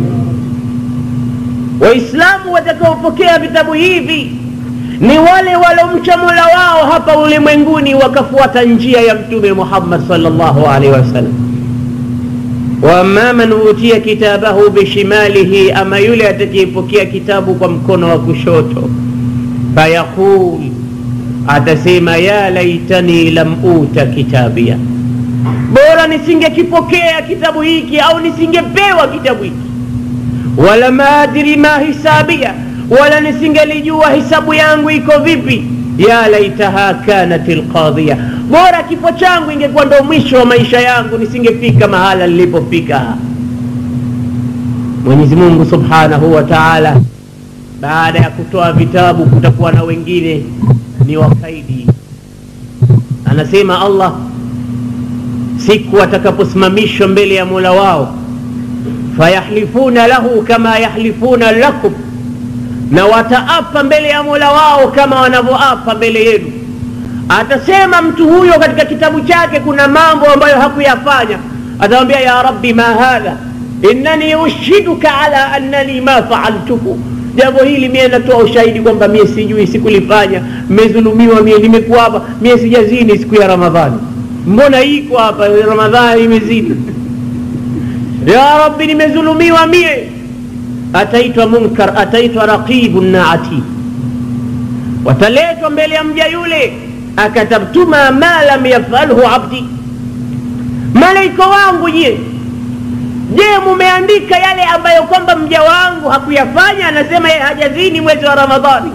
S2: waislamu watakaopokea vitabu hivi ni wale walomcha mola wao hapa ulimwenguni wakafuata njia ya mtume muhammad salllahu alaihi wasallam waama man utiya kitabahu bishimalihi ama yule atakayepokea kitabu kwa mkono wa kushoto fayaqul atasema ya laitani lam uta kitabia bora nisingekipokea kitabu hiki au nisingepewa kitabu hiki wala maadri ma hisabia wala nisingelijua hisabu yangu iko vipi ya laitaha kanat lqadhiya bora kifo changu ingekuwa ndo mwisho wa maisha yangu nisingefika mahala nilipofika mwenyezi mungu subhanahu wa taala baada ya kutoa vitabu kutakuwa na wengine ni wakaidi anasema allah siku watakaposimamishwa mbele ya mola wao fayahlifuna lahu kama yahlifuna lakum na wataapa mbele ya mola wao kama wanavyoapa mbele yenu atasema mtu huyo katika kitabu chake kuna mambo ambayo hakuyafanya atamwambia ya rabbi ma hadha innani ushiduka ala annani ma faaltuhu jambo hili mie natoa ushahidi kwamba mie sijui sikulifanya mmezulumiwa mie nimekuwa hapa mie sijazini siku ya ramadhani mbona iko hapa ramadhani imezidi ya rabbi nimezulumiwa mie ataitwa munkar ataitwa raqibu na atid wataletwa mbele ya mja yule akatabtuma ma lam yafalhu abdi malaika wangu je je mumeandika yale ambayo kwamba mja wangu hakuyafanya anasema yeye hajazini mwezi wa ramadhani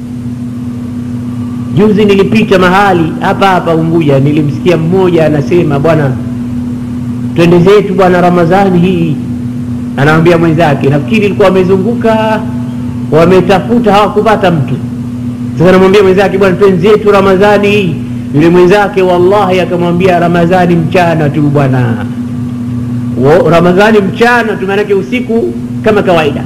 S2: juzi nilipita mahali hapa hapa unguja nilimsikia mmoja anasema bwana twende zetu bwana ramadhani hii anamwambia mwenzake nafikiri ilikuwa wamezunguka wametafuta hawakupata mtu sasa namwambia mwenzake bwana twenzetu ramadhani hii yule mwenzake wallahi akamwambia ramadhani mchana tu bwana ramadhani mchana tu maanake usiku kama kawaida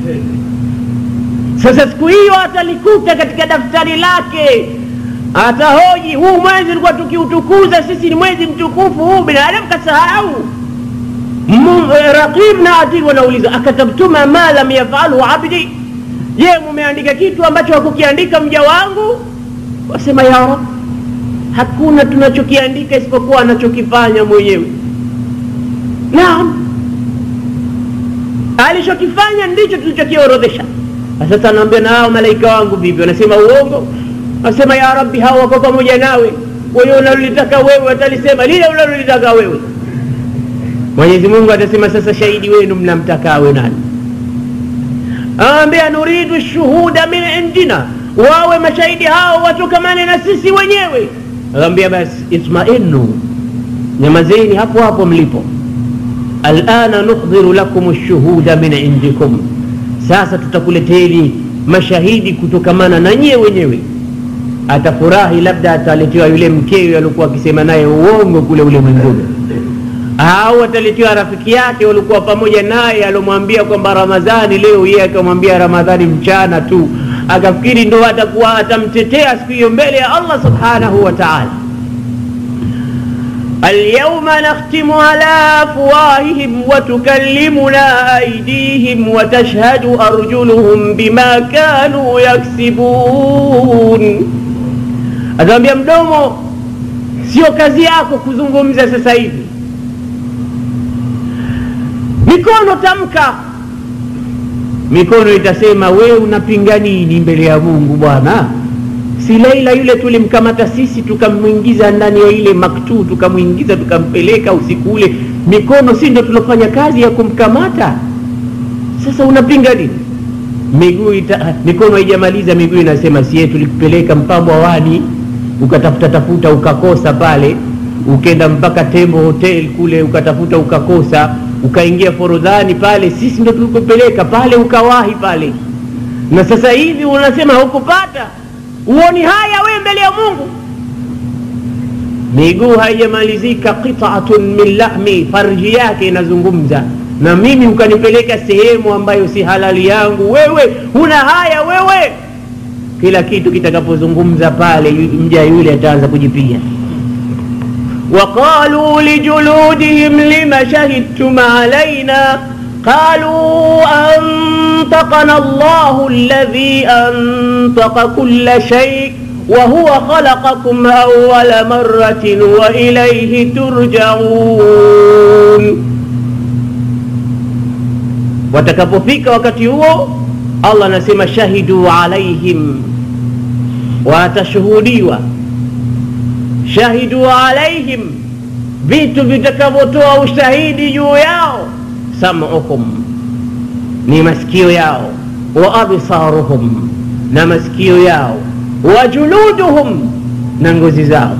S2: sasa siku hiyo atalikuta katika daftari lake atahoji huu mwezi ulikuwa tukiutukuza sisi ni mwezi mtukufu huu binadamu kasahau raqib na atid wanauliza akatabtuma ma lam yafalu abdi je mumeandika kitu ambacho hakukiandika mja wangu wasema ya rab hakuna tunachokiandika isipokuwa anachokifanya mwenyewe naam alichokifanya ndicho tulichokiorodhesha sasa anaambia na hao malaika wangu vipi wanasema uongo anasema ya rabbi hao wako pamoja nawe wewe unalolitaka wewe watalisema lile unalolitaka wewe mwenyezi mungu atasema sasa shahidi wenu mnamtaka awe nani awambia nuridu shuhuda min indina wawe mashahidi hao watokamane na sisi wenyewe awambia basi itmainu nyamazeni hapo hapo mlipo alana nuhdhiru lakum lshuhuda min indikum sasa tutakuleteni mashahidi kutokamana na nyie wenyewe atafurahi labda ataletewa yule mkewe aliokuwa akisema naye uongo kule ulimwenguni au ataletewa rafiki yake walikuwa pamoja naye alomwambia kwamba ramadhani leo yeye akamwambia ramadhani mchana tu akafikiri ndo atakuwa atamtetea siku hiyo mbele ya allah subhanahu wa taala اليوم نختم على أفواههم وتكلمنا أيديهم وتشهد أرجلهم بما كانوا يكسبون أتambia mdomo sio kazi yako kuzungumza sasa hivi mikono tamka mikono itasema wewe unapinga nini mbele ya mungu bwana si Laila yule tulimkamata sisi tukamwingiza ndani ya ile maktuu tukamwingiza tukampeleka usiku ule, mikono si ndo tulofanya kazi ya kumkamata? Sasa unapinga nini? Miguu ita, mikono haijamaliza, miguu inasema sie tulikupeleka Mpambwa wani ukatafuta tafuta ukakosa pale, ukenda mpaka Tembo Hotel kule ukatafuta ukakosa, ukaingia Forodhani pale, sisi ndo tulikupeleka pale ukawahi pale, na sasa hivi unasema hukupata uoni haya we mbele ya mungu miguu haijamalizika qitatun min lahmi farji yake inazungumza na mimi ukanipeleka sehemu ambayo si halali yangu wewe huna haya wewe kila kitu kitakapozungumza pale mja yule ataanza kujipiga وقالوا لجلودهم لم شهدتم علينا قالوا أنطقنا الله الذي أنطق كل شيء وهو خلقكم أول مرة وإليه ترجعون watakapofika wakati huo allah anasema shahidu alaihim watashuhudiwa shahidu alaihim vitu vitakavyotoa ushahidi juu yao samuhum ni masikio yao wa absaruhum na masikio yao wa juluduhum na ngozi zao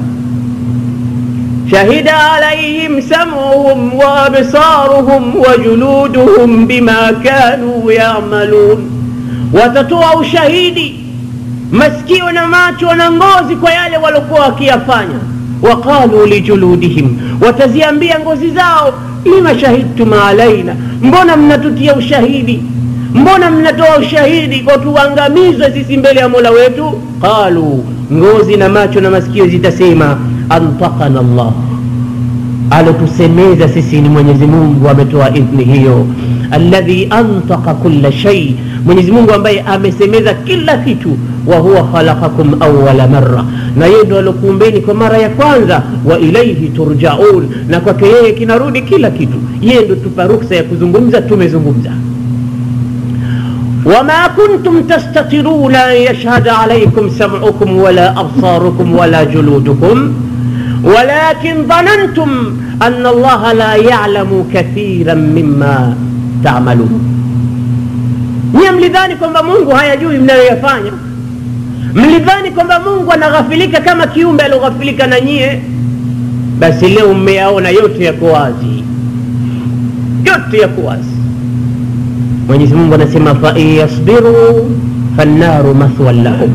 S2: شهد عليهم سمعهم وابصارهم وجلودهم بما كانوا يعملون watatoa ushahidi masikio na macho na ngozi kwa yale waliokuwa wakiyafanya waqalu lijuludihim wataziambia ngozi zao lima shahidtum alaina mbona mnatutia ushahidi mbona mnatoa ushahidi kwa tuangamizwe sisi mbele ya mola wetu qalu ngozi na macho na masikio zitasema antakana llah alotusemeza sisi ni mwenyezi mungu ametoa idhni hiyo alladhi antaka kula shai mwenyezi mungu ambaye amesemeza kila kitu wa huwa khalaqakum awala marra na yeye ndo alokuumbeni kwa mara ya kwanza wa ilaihi turjaun na kwake yeye kinarudi kila kitu yeye ndo tupa ruksa ya kuzungumza tumezungumza وما كنتم تستطيعون أن يشهد عليكم سمعكم ولا أبصاركم ولا جلودكم ولكن ظننتم أن الله لا يعلم كثيرا مما تعملون nyie mlidhani kwamba mungu hayajui mnayoyafanya mlidhani kwamba mungu anaghafilika kama kiumbe alioghafilika na nyie basi leo mmeyaona yote yako wazi yote yako wazi mwenyezi mungu anasema fain yasbiru fannaru mathwan lahum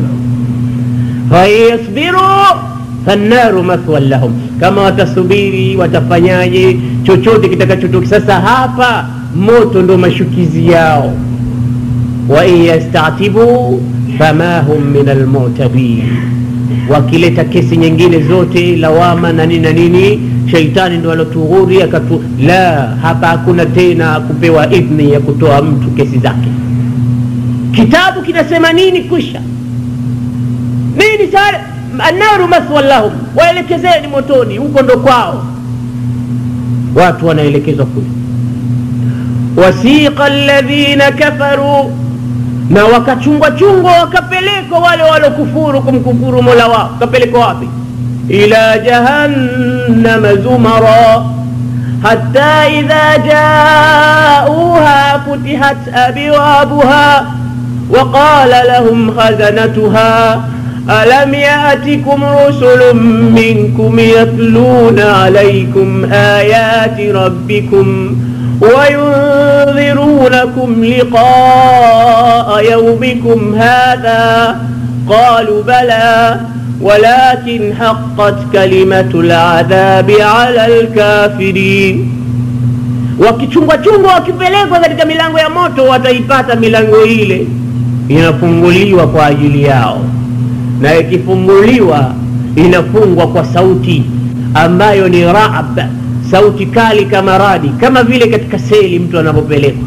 S2: fain yasbiru fannaru mathwan lahum kama watasubiri watafanyaje chochote kitakachotoki sasa hapa moto ndo mashukizi yao wain yastatibu fama hum min almutabin wakileta kesi nyingine zote lawama na nini na nini sheitani ndo alotughuri akatu la hapa hakuna tena kupewa idhni ya kutoa mtu kesi zake kitabu kinasema nini kwisha nini sare annaru mathwan lahum waelekezeni motoni huko ndo kwao watu wanaelekezwa kule wasiqa alladhina kafaru na wakachungwa chungwa wakapelekwa wale walokufuru kumkufuru mola wao wakapelekwa wapi ila jahannama zumara hatta idha jauha futihat abwabuha وقال لهم خزنتها ألم يأتكم رسل منكم يتلون عليكم آيات ربكم وينذرونكم لقاء يومكم هذا قالوا بلى ولكن حقت كلمة العذاب على الكافرين wakichungwa chungwa wakipelekwa katika milango ya moto wataipata milango ile inafunguliwa kwa ajili yao na ikifunguliwa inafungwa kwa sauti ambayo ni raab sauti kali kama radi kama vile katika seli mtu anapopelekwa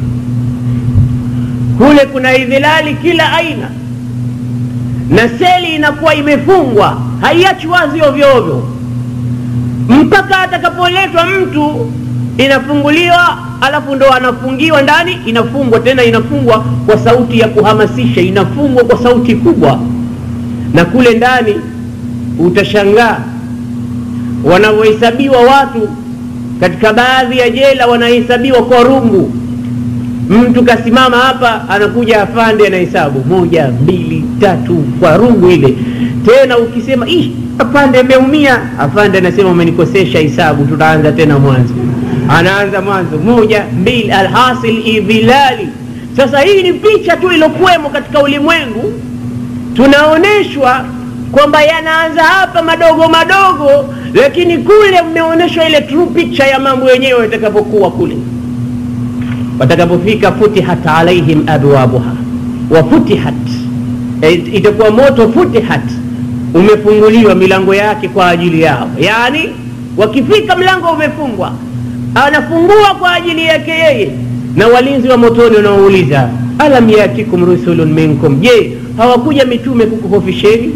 S2: kule kuna idhilali kila aina na seli inakuwa imefungwa haiachi wazi ovyo ovyo mpaka atakapoletwa mtu inafunguliwa alafu ndo anafungiwa ndani inafungwa tena inafungwa kwa sauti ya kuhamasisha inafungwa kwa sauti kubwa na kule ndani utashangaa wanavyohesabiwa watu katika baadhi ya jela wanahesabiwa kwa rungu mtu kasimama hapa anakuja afande anahesabu moja mbili tatu kwa rungu ile tena ukisema Ih, afande ameumia afande anasema umenikosesha hisabu tutaanza tena mwanzo anaanza mwanzo moja mbili alhasil idhilali sasa hii ni picha tu ilokuwemo katika ulimwengu tunaonyeshwa kwamba yanaanza hapa madogo madogo lakini kule mmeonyeshwa ile true picture ya mambo yenyewe yatakapokuwa kule watakapofika futihat alaihim abwabuha wa futihat e, itakuwa moto futihat umefunguliwa milango yake kwa ajili yao yaani wakifika mlango umefungwa anafungua kwa ajili yake yeye na walinzi wa motoni wanaouliza alam yatikum rusulun minkum je hawakuja mitume kukuhofisheni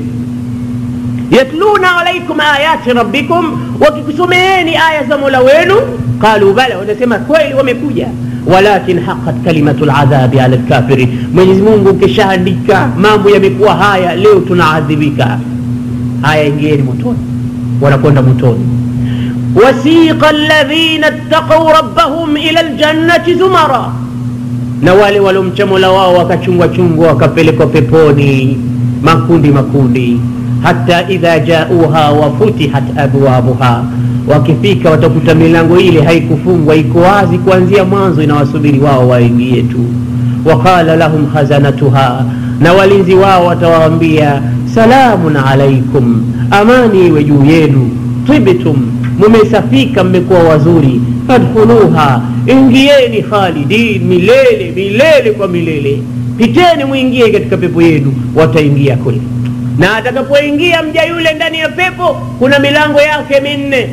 S2: yatluna alaikum ayati rabbikum wakikusomeeni aya za mola wenu qalu bala wanasema kweli wamekuja walakin haqat kalimatu ladhabi ala lkafiri mwenyezi mungu ukishaandika mambo yamekuwa haya leo tunaadhibika haya ingieni motoni wanakwenda motoni wasiqa alladhina ttaqau rabbahum ila ljannati zumara na wale waliomcha mola wao wakachungwa chungwa wakapelekwa peponi makundi makundi hata idha jauha wafutihat abwabuha wakifika watakuta milango ile haikufungwa iko wazi kuanzia mwanzo inawasubiri wao waingie tu waqala lahum khazanatuha na walinzi wao watawaambia salamun alaikum amani iwe juu yenu tibtum mumesafika mmekuwa wazuri fadkhuluha ingieni khalidin milele milele kwa milele piteni mwingie katika pepo yenu wataingia kule na atakapoingia mja yule ndani ya pepo kuna milango yake minne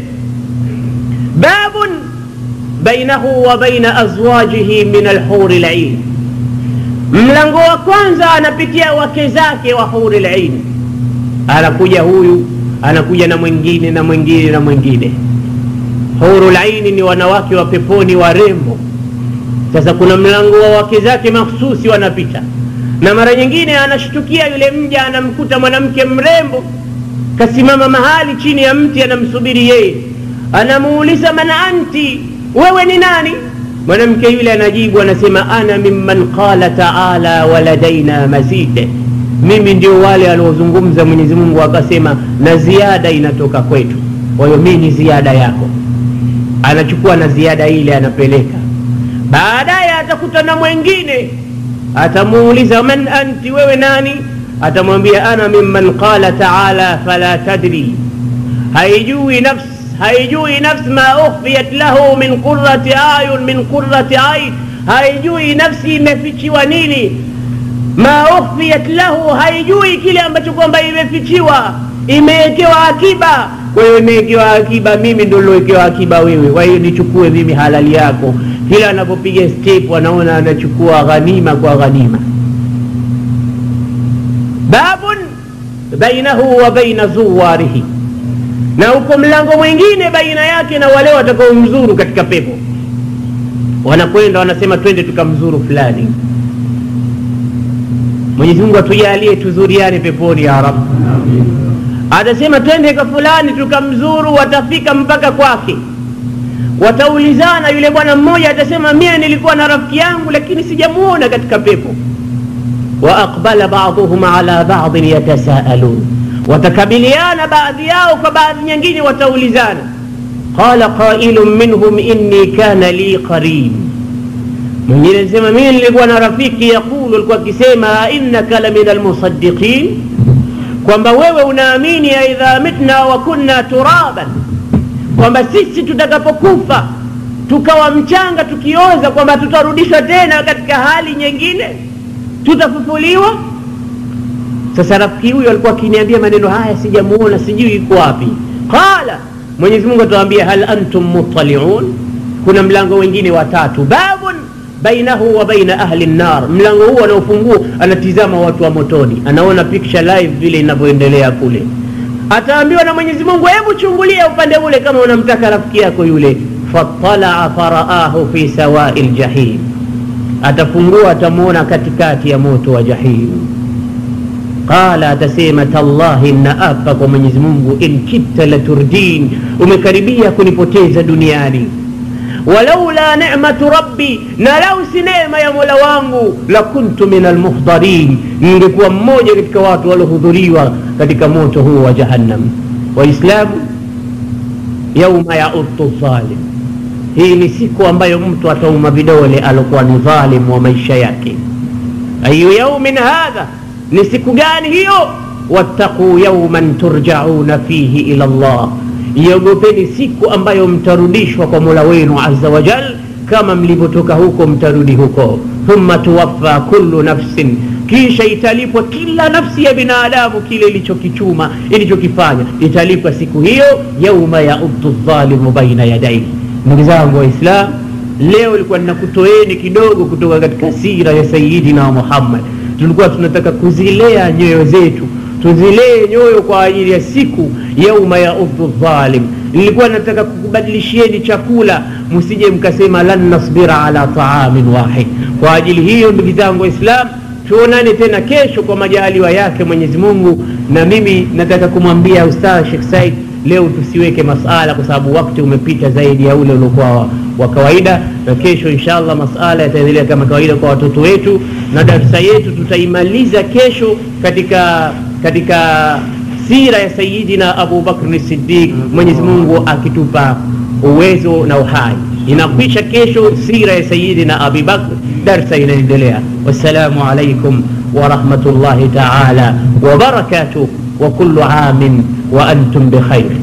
S2: babun bainahu wa baina azwajihi min alhuri lain mlango wa kwanza anapitia wake zake wa huri lain anakuja huyu anakuja na mwingine na mwingine na mwingine huru laini ni wanawake wa peponi warembo sasa kuna mlango wa wake zake mahsusi wanapita na mara nyingine anashtukia yule mja anamkuta mwanamke mrembo kasimama mahali chini ya mti anamsubiri yeye anamuuliza man anti wewe ni nani mwanamke yule anajibu anasema ana mimman qala taala waladaina mazid mimi ndio wale aliozungumza mwenyezi mungu akasema na ziada inatoka kwetu kwa hiyo mii ni ziada yako anachukua na ziada ile anapeleka baadaye atakuta na mwengine atamuuliza man anti wewe nani atamwambia ana mimman qala taala fala tadri haijui nafs haijui nafs ma ukhfiyat lahu min qurati ayun min qurati ain haijui nafsi imefichiwa nini ma ukhfiyat lahu haijui kile ambacho kwamba imefichiwa imewekewa akiba kwa hiyo imewekewa akiba mimi ndo lilowekewa akiba wewe kwa hiyo nichukue mimi halali yako kila anapopiga step anaona anachukua ghanima kwa ghanima babun bainahu wa baina zuwarihi na uko mlango mwingine baina yake na wale watakaomzuru katika pepo wanakwenda wanasema twende tukamzuru fulani mwenyezi mungu atujalie tuzuriane peponi ya rab atasema twende kwa fulani tukamzuru watafika mpaka kwake wataulizana yule bwana mmoja atasema mie nilikuwa na rafiki yangu lakini sijamuona katika pepo wa aqbala baduhum ala badin yatasaalun watakabiliana baadhi yao kwa baadhi nyingine wataulizana qala qailun minhum inni kana li qarin mwingine anasema mimi nilikuwa na rafiki yaqulu alikuwa akisema innaka la min almusaddiqin kwamba wewe unaamini aidha mitna wa kunna turaban kwamba sisi tutakapokufa tukawa mchanga tukioza kwamba tutarudishwa tena katika hali nyingine tutafufuliwa sasa rafiki huyo alikuwa akiniambia maneno haya sijamuona sijui iko wapi qala mwenyezi mungu atawambia hal antum muttaliun kuna mlango wengine watatu babun bainahu wa baina ahli nnar mlango huu anaofungua anatizama watu wa motoni anaona picture live vile inavyoendelea kule ataambiwa na mwenyezi mungu hebu chungulia upande ule kama unamtaka rafiki yako yule fatalaa faraahu fi sawai ljahim atafungua atamwona katikati ya moto wa jahim qala atasema tallahi naapa kwa mwenyezi mungu in kitta laturdin umekaribia kunipoteza duniani walaula nematu rabbi na lau si neema ya mola wangu lakuntu min almuhdarin ningekuwa mmoja katika watu waliohudhuriwa katika moto huo wa jahannam waislamu yauma yauddu dhalim hii ni siku ambayo mtu atauma vidole alokuwa ni dhalim wa maisha yake ayu yaumin hadha ni siku gani hiyo wattaquu yauman turjauna fihi ila llah iogopeni siku ambayo mtarudishwa kwa mola wenu aza wajal kama mlivyotoka huko mtarudi huko thumma tuwaffa kullu nafsin kisha italipwa kila nafsi ya binadamu kile ilichokichuma ilichokifanya italipwa siku hiyo yauma yauddu dhalimu baina yadaihi ndugu zangu waislam leo ilikuwa ninakutoeni kidogo kutoka katika sira ya sayidina muhammad tulikuwa tunataka kuzilea nyoyo zetu tuzilee nyoyo kwa ajili ya siku yauma yaudhu dhalim nilikuwa nataka kukubadilishieni chakula msije mkasema lan nasbira ala taamin wahid kwa ajili hiyo ndugu zangu waislam tuonane tena kesho kwa majaliwa yake mwenyezi mungu na mimi nataka kumwambia ustadh shekh said leo tusiweke masala kwa sababu wakati umepita zaidi ya ule uliokuwa wa kawaida na kesho inshallah masala yataendelea kama kawaida kwa watoto wetu na darsa yetu tutaimaliza kesho katika katika sira ya sayidina abu bakri sidiq mwenyezi mungu akitupa uwezo na uhai inakwisha kesho sira ya sayidina abi bakr darsa inaendelea wassalamu alaikum ورحمة الله تعالى وبركاته وكل عام وأنتم بخير